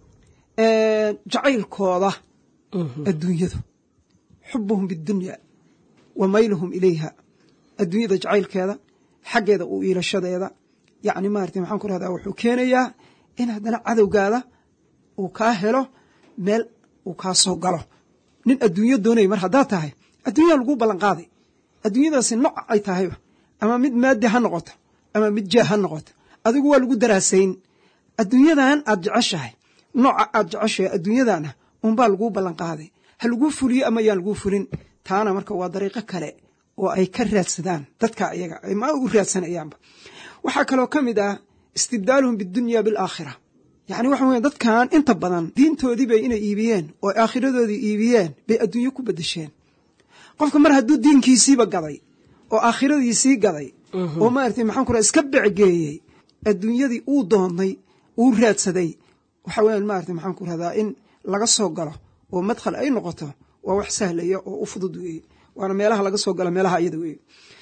jacaylkooda adduunyadu xubuhum bidunya wa mayluhum ilayha adduunyada jacaylkeeda xaggeeda u iilashadeeda yacni maarata maxaan ku rahdaa wuxuu keenayaa in haddana cadowgaada uu kaa helo meel uu kaa soo galo nin adduunyo doonaya mar haddaad tahay adduunyaa laguu ballanqaaday adduunyadaasi nooc ay tahayba ama mid maadi ha noqoto ama mid jaah ha noqoto adigu waa lagu daraasayn adduunyadan aad jeceshahay nooca aad jeceshahay adduunyadana unbaa laguu ballanqaaday ha laguu fuliyo ama yaan laguu fulin taana marka waa dariiqo kale oo ay ka raadsadaan dadka iyaga ma u raadsanayaanba waxaa kaloo ka mid ah istibdaaluhum bidunya bilaakhira yacni waxa weya dadkan inta badan diintoodii bay inay iibiyeen oo aakhiradoodii iibiyeen bay adduunyo ku bedesheen qofka mar hadduu diinkiisiiba gaday oo aakhiradiisii gaday oo maarata maxaan ku raha iska becgeeyey adduunyadii uu doonnay uu raadsaday waxa weyan maarata maxaan ku rahdaa in laga soo galo oo madkhal ay noqoto waa wax sahlaya oo u fudud weeye waana meelaha laga soo gala meelaha iyada weeye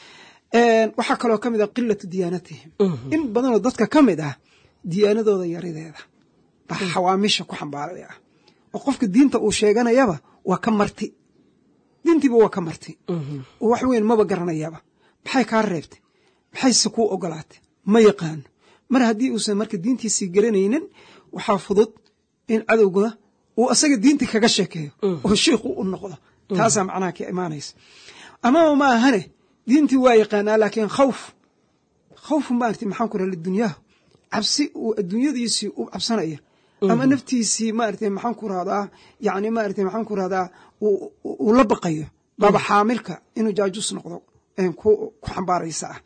waxaa kaloo ka mid ah qilatu diyaanatihim in badanoo dadka ka mid ah diyaanadooda yarideeda baa xawaamisha ku xambaaraya ah oo qofka diinta uu sheeganayaba waa ka marti diintiiba waa ka marti oo wax weyn maba garanayaba maxay kaa reebtay maxayse kuu ogolaatay ma yaqaano mar haddii uusan marka diintiisii garanaynin waxaa fudud in cadowguna uu asaga diintii kaga sheekeeyo oo shiikhu u noqdo taasaa macnaha ka imaanaysa amaba ma ahane diintii waa yaqaanaa laakiin khawf khawfu maarata maxaan ku raha lidunyaha cabsi uu adduunyadiisii u cabsanaya ama naftiisii maarata maxaan ku rahdaa yani maarata maxaan ku rahdaa uu la baqayo baaba xaamilka inuu jaajus noqdo ku xambaaraysa ah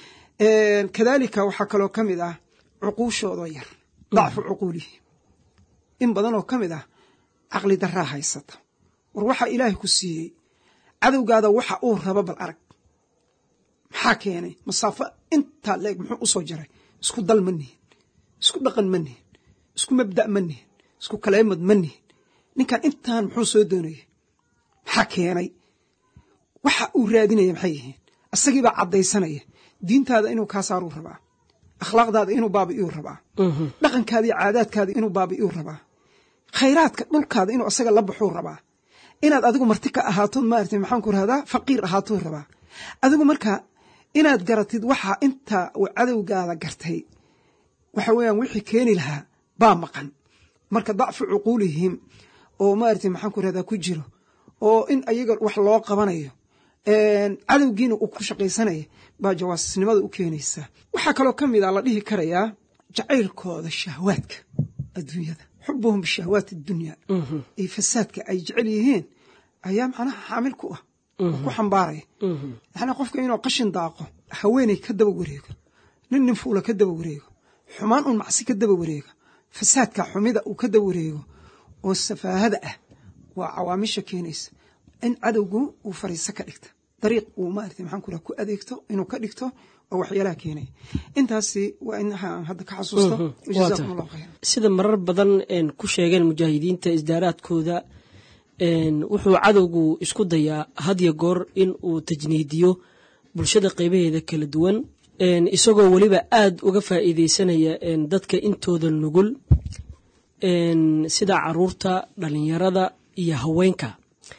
kadalika waxaa kaloo ka mid ah cuquushooda yar dacfu cuquulihi in badanoo ka mid ah caqli daraa haysata war waxaa ilaahay ku siiyey cadowgaada waxa uu rabo bal arag maxaa keenay masaafo intaa leeg muxuu u soo jaray isku dal ma nihin isku dhaqan ma nihin isku mabda' ma nihin isku kaleemad ma nihin ninkan intaan muxuu soo doonayay maxaa keenay waxa uu raadinaya maxay yihiin isagiibaa caddaysanaya diintaada inuu kaa saaruu rabaa akhlaaqdaada inuu baabi'iyuu rabaa dhaqankaada iyo caadaadkaada inuu baabi'iyuu rabaa khayraadka dhulkaada inuu asaga la baxuu rabaa inaad adigu marti ka ahaatood maarata maxaanku rahdaa faqiir ahaatuu rabaa adigu marka inaad garatid waxa inta uu cadowgaada gartay waxa weeyaan wixii keeni lahaa baa maqan marka dacfu cuquulihim oo maarata maxaanku rahdaa ku jiro oo in ayaga wax loo qabanayo cadowgiina uu ku shaqaysanaya baa jawaasisnimada u keenaysaa waxaa kaloo ka mid a la dhihi karayaa jacaylkooda shahwaadka adduunyada xubuhum bishahwaati addunya iyo fasaadka ay jecel yihiin ayaa macnaha xaamil ku ah oo ku xambaaraya yani qofka inuu qashin daaqo haweeney ka daba wareego nin nin fuula ka daba wareego xumaan un macsi ka daba wareego fasaadka xumida uu ka daba wareego oo safaahada ah waa cawaamisha keenaysa in cadowgu uu fariiso ka dhigta dariiq uu maarata maxaan ku raha ku adeegto inuu ka dhigto oo waxyaalaha keenaya intaasi waa in aan hadda ka xasuusto jazaakum allahu khayr sida marar badan ku sheegeen mujaahidiinta isdaaraadkooda wuxuu cadowgu isku dayaa hadya goor in uu tajniidiyo bulshada qeybaheeda kala duwan isagoo weliba aad uga faa'iideysanaya dadka intooda nugul sida caruurta dhalinyarada iyo haweenka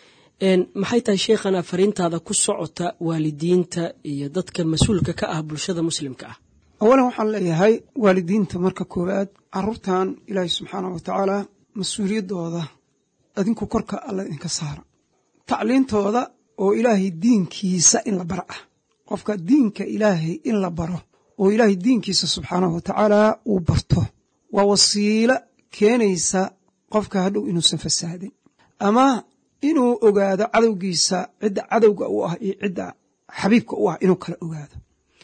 maxay tahay sheekhana fariintaada ku socota waalidiinta iyo dadka mas-uulka ka ah bulshada muslimka ah awalan waxaan leeyahay waalidiinta marka koowaad caruurtan ilaahay subxaanah wa tacaala mas-uuliyaddooda adinku korka alla idinka saara tacliintooda oo ilaahay diinkiisa in la bara ah qofka diinka ilaahay in la baro oo ilaahay diinkiisa subxaanahu wa tacaala uu barto waa wasiilo keenaysa qofka hadhow inuusan fasaadin ama inuu ogaado cadowgiisa cidda cadowga u ah iyo cidda xabiibka u ah inuu kala ogaado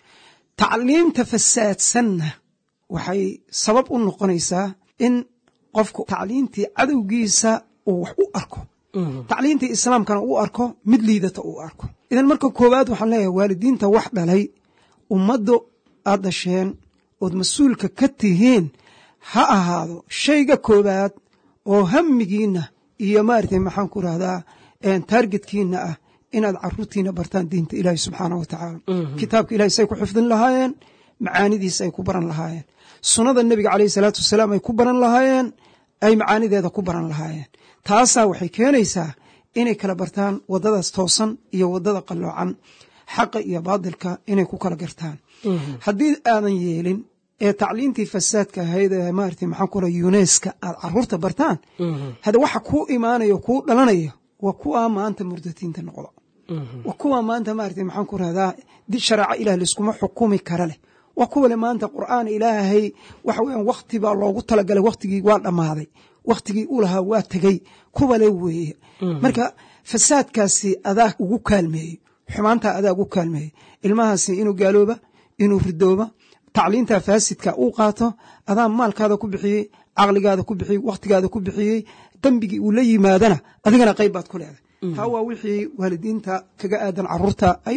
tacliimta fasaadsanna waxay sabab u noqonaysaa in qofku tacliintii cadowgiisa uu wax u arko tacliintii islaamkana u arko mid liidata uu arko idan marka koowaad waxaan leeyahay waalidiinta wax dhalay ummaddu aad dhasheen ood mas-uulka ka tihiin ha ahaado shayga koowaad oo hamigiinna iyo maaragtay maxaan ku rahdaa taargetkiina ah inaad caruurtiina bartaan diinta ilaahi subxaanah wa tacaala kitaabka ilahi say ku xifdin lahaayeen macaanidiisa ay ku baran lahaayeen sunnada nebiga caleyhi salaatu wasalaam ay ku baran lahaayeen ay macaanideeda ku baran lahaayeen taasaa waxay keenaysaa inay kala bartaan waddadaas toosan iyo waddada qalloocan xaqa iyo baadilka inay ku kala gartaan haddii aadan yeelin ee tacliintii fasaadka ahayd ee maarata maxaan ku raha yuneska aad caruurta bartaan hade waxa kuu imaanayo kuu dhalanayo waa kuwaa maanta murdatiinta noqdo waa kuwaa maanta maarata maxaan ku rahdaa shareeco ilah layskuma xukumi kara leh waa kuwale maanta qur'aan ilaahay waxa weeyaan wakhti baa loogu talagalay wakhtigii waa dhammaaday wakhtigii u lahaa waa tegey kuwale weeye marka fasaadkaasi adaa ugu kaalmeeyey xumaantaa adaa ugu kaalmeeyey ilmahaasi inuu gaalooba inuu ridooba tacliinta faasidka uu qaato adaa maalkaada ku bixiyey caqligaada ku bixiyey wakhtigaada ku bixiyey dembigii uu la yimaadana adigana qayb baad ku leedahay taa waa wixii waalidiinta kaga aadan caruurta ay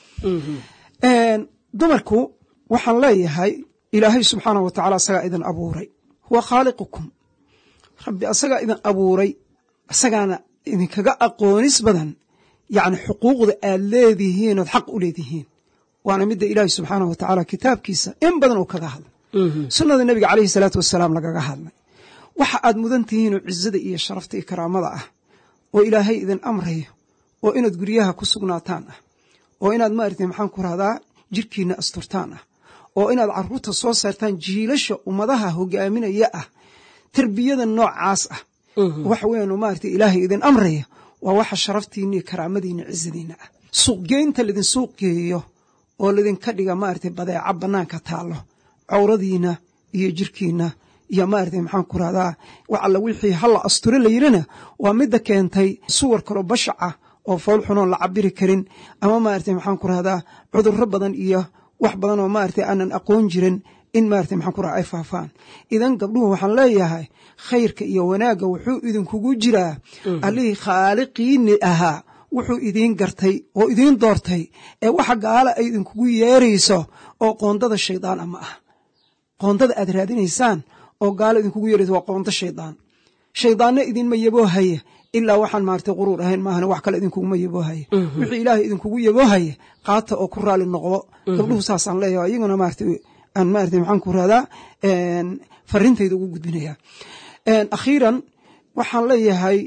dhaleen dumarku waxaan leeyahay ilaahay subxaanah wa tacala asagaa idin abuuray huwa khaaliqukum rabbi asagaa idin abuuray asagaana idinkaga aqoonis badan yacni xuquuqda aad leedihiin ood xaq u leedihiin waana midda ilaahi subxaanah wa tacaala kitaabkiisa in badan uu kaga hadlay sunnada nebiga caleyhi salaatu wasalaam lagaga hadlay waxa aad mudan tihiinoo cizada iyo sharafta iyo karaamada ah oo ilaahay idin amrayo oo inaad guryaha ku sugnaataan ah oo inaad maarata maxaan ku rahdaa jirkiina asturtaan ah oo inaad caruurta soo saartaan jiilasha ummadaha hogaaminaya ah tarbiyada noocaas ah waxa weyan maarata ilaahay idin amraya waa waxa sharaftiina iyo karaamadiina cizadiina ah suuqgeynta laidin suuq geeyo oo laydinka dhiga maarata badeeca bannaanka taallo cawradiina iyo jirkiina iyo maarata maxaan ku rahdaa wax alla wixii halla asture la yirina waa midda keentay suwar kaloo bashaca oo fool xunoon la cabiri karin ama maarata maxaan ku rahdaa cudurro badan iyo wax badan oo maarata aanan aqoon jirin in maarata maxaan ku rahda ay faafaan idan gabdhuhu waxaan leeyahay khayrka iyo wanaagga wuxuu idinkugu jiraa allihii khaaliqiini ahaa wuxuu idiin gartay oo idiin doortay ee waxa gaala ay idinkugu yeerayso oo qoondada shaydaan ama ah qoondada aad raadinaysaan oo gaala idinkugu yeerayso waa qoondo shaydaan shaydaanna idinma yaboohaya ilaa waxaan maaragtay quruur ahayn maahane wax kale idinkuguma yaboohaya wixii ilaahay idinkugu yaboohaya qaata oo ku raali noqdo gabdhuhu saasaan leeyahay iyaguna maarata aan maarata maxaan ku radaa farintayda ugu gudbinaya akhiiran waxaan leeyahay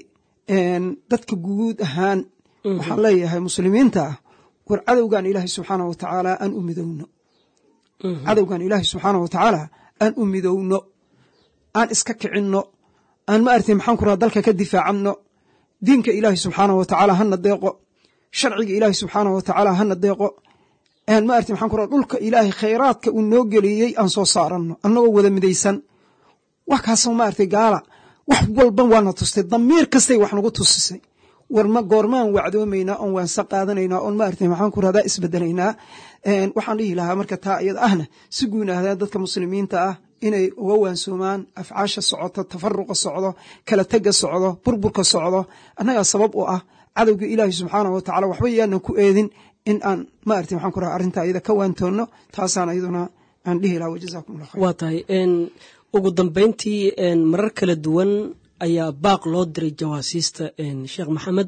dadka guud ahaan waxaan leeyahay muslimiinta ah war cadowgan ilaahay subxaana wa tacaala aan u midowno cadowgan ilaahay subxaana wa tacaala aan u midowno aan iska kicinno aan maaragtay maxaan ku radaa dalka ka difaacanno diinka ilaahay subxaana wa tacaala hana deeqo sharciga ilaahay subxaana wa tacaala hana deeqo aan maaragtay maxaan ku radaa dhulka ilaahay khayraadka uu noo geliyey aan soo saaranno annagoo wada midaysan wax kaasoo maaragtay gaala wax walban waana tustay damiir kastay wax nagu tusisay warma goormaan wacdoomaynaa oon waansa qaadanaynaa oon maaragtay maxaan ku radaa isbedelaynaa waxaan dhihi lahaa marka taa iyada ahna si guunahdaan dadka muslimiinta ah inay uga waansoomaan afcaasha socoto tafaruqa socdo kala tega socdo burburka socdo annagaa sabab u ah cadowga ilaahi subxaanah wa tacala waxba yaanan ku eedin in aan maaragtay maxaan ku rahaa arrinta iyada ka waantoonno taasaan iyaduna aan dhihi lahaa wajazakum allah khayr waa tahay ugu dambeyntii marar kala duwan ayaa baaq loo diray jawaasiista sheekh maxamed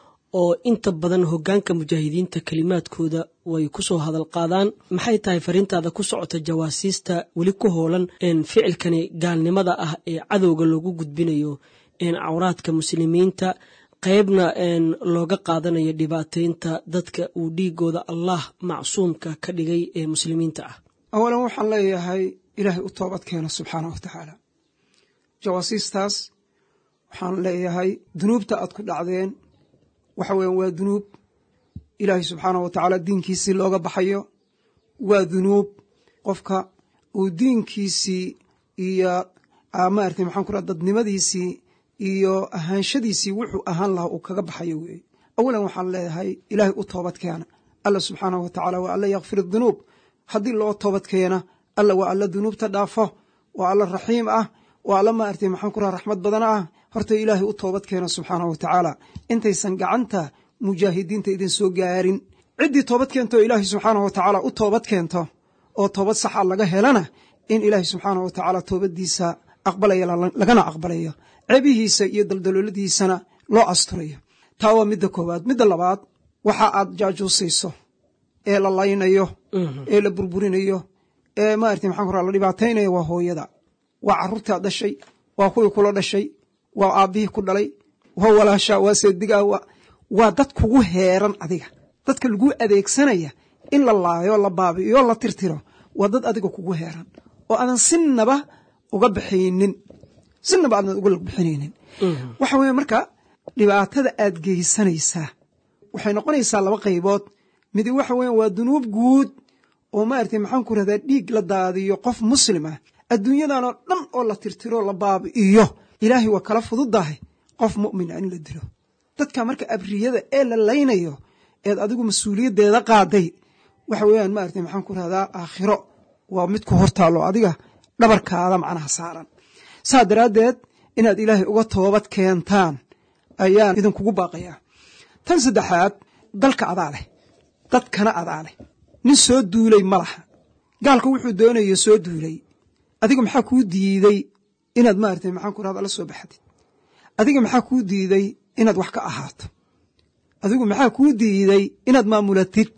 oo inta badan hogaanka mujaahidiinta kelimaadkooda way kusoo hadal qaadaan maxay tahay fariintaada ku socota jawaasiista weli ku hoolan ficilkani gaalnimada ah ee cadowga loogu gudbinayo cawraadka muslimiinta qeybna looga qaadanayo dhibaateynta dadka uu dhiigooda allah macsuumka ka dhigay ee muslimiinta ah awalan waxaan leeyahay ilaahay u toobad keeno subxaana wa tacaala jawaasiistaas waxaan leeyahay dunuubta aad ku dhacdeen waxa weyan waa dunuub ilaahay subxaana wa tacaala diinkiisii looga baxayo waa dunuub qofka uu diinkiisii iyo maarata maxaan ku raha dadnimadiisii iyo ahaanshadiisii wuxuu ahaan lahaa uu kaga baxayo weeye awalan waxaan leeyahay ilaahay u toobad keena alla subxaanahu wa tacaala waa alla yakfir dunuub haddii loo toobad keena alla waa alla dunuubta dhaafo waa alla raxiim ah waa alla maaragtay maxaan ku raha raxmad badan ah horta ilaahay u toobad keena subxaanahu wa tacaala intaysan gacanta mujaahidiinta idin soo gaarin ciddii toobad keento oo ilaahay subxaanahu wa tacaala u toobad keento oo toobad saxa laga helana in ilaahay subxaanahu wa tacaala toobaddiisa aqbalaya lagana aqbalayo cebihiisa iyo daldalooladiisana loo asturayo taa waa midda koowaad midda labaad waxa aad jaajuusayso ee la laynayo ee la burburinayo ee maarata maxaan ku raa la dhibaataynayo waa hooyada waa carruurtaad dhashay waa kuwii kula dhashay waa aabbihii ku dhalay waa walaashaa waa seedigaa waa dad kugu heeran adiga dadka laguu adeegsanaya in la laayo la baabi'iyo la tirtiro waa dad adiga kugu heeran oo aadan sinaba uga baxaynin sinaba aadan uga bixinaynin waxa weeye marka dhibaatada aad geysanaysaa waxay noqonaysaa laba qaybood midi waxa weya waa dunuub guud oo maaragtay maxaan ku rahdaa dhiig la daadiyo qof muslim ah adduunyadanoo dhan oo la tirtiro la baabi'iyo ilaahay waa kala fududahay qof mu'min ah in la dilo dadka marka abriyada ee la laynayo eed adigu mas-uuliyaddeeda qaaday waxa weeyaan maaragtay maxaan ku rahdaa aakhiro waa mid ku hortaallo adiga dhabarkaada macnaha saaran saa daraaddeed inaad ilaahay uga toobad keentaan ayaan idinkugu baaqayaa tan saddexaad dalka adaa leh dadkana adaa leh nin soo duulay ma laha gaalka wuxuu doonayo soo duulay adiga maxaa kuu diiday inaad maaragtay maxaan ku rahda la soo baxdid adiga maxaa kuu diiday inaad wax ka ahaato adigu maxaa kuu diiday inaad maamulatid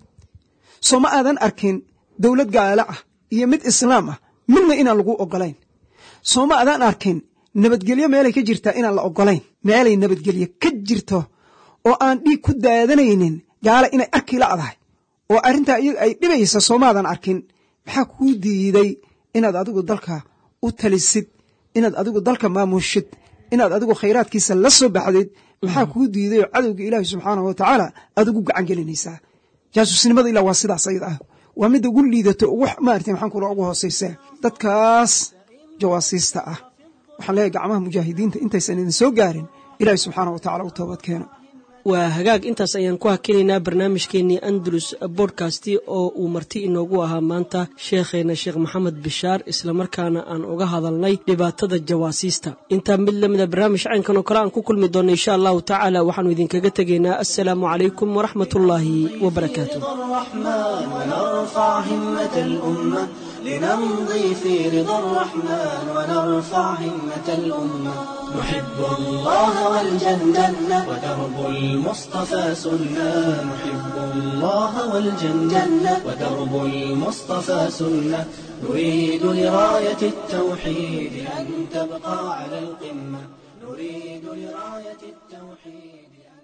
soo ma aadan arkin dowlad gaalo ah iyo mid islaam ah midna inaan lagu ogolayn soo ma aadan arkin nabadgelyo meelay ka jirtaa inaan la ogolayn meelay nabadgelyo ka jirto oo aan dhiig ku daadanaynin gaala inay arki la'dahay oo arrintaa iyaga ay dhibaysa soomaadan arkin maxaa kuu diiday inaad adigu dalka u talisid inaad adigu dalka maamushid inaad adigu khayraadkiisa la soo baxdid maxaa kuu diiday oo cadowga ilaahi subxaanahu wa tacaala aad ugu gacan gelinaysaa jaasuusnimada ilaa waa sidaas ayada ah waa midda ugu liidato ugu maarata maxaan kula ugu hoosaysa dadkaas jawaasiista ah waxaan leeyahay gacmaha mujaahidiinta intaysan idin soo gaarin ilaahi subxaana wa tacala u toobad keeno waa hagaag intaas ayaan ku hakinaynaa barnaamijkeenii andalus bodkasti oo uu marti inoogu ahaa maanta sheekheena sheekh maxamed bishaar islamarkaana aan uga hadalnay dhibaatada jawaasiista intaa mid lamida barnaamij caynkan oo kale aan ku kulmi doonno insha allahu tacaala waxaanu idinkaga tegaynaa assalaamu calaykum waraxmat ullaahi wabarakaatu الرحمن ونرفع همة الأمة لنمضي في رضا الرحمن ونرفع همة الأمة نحب الله والجنة ودرب المصطفى سنة نحب الله والجنة ودرب المصطفى سنة نريد لراية التوحيد أن تبقى على القمة نريد لراية التوحيد أن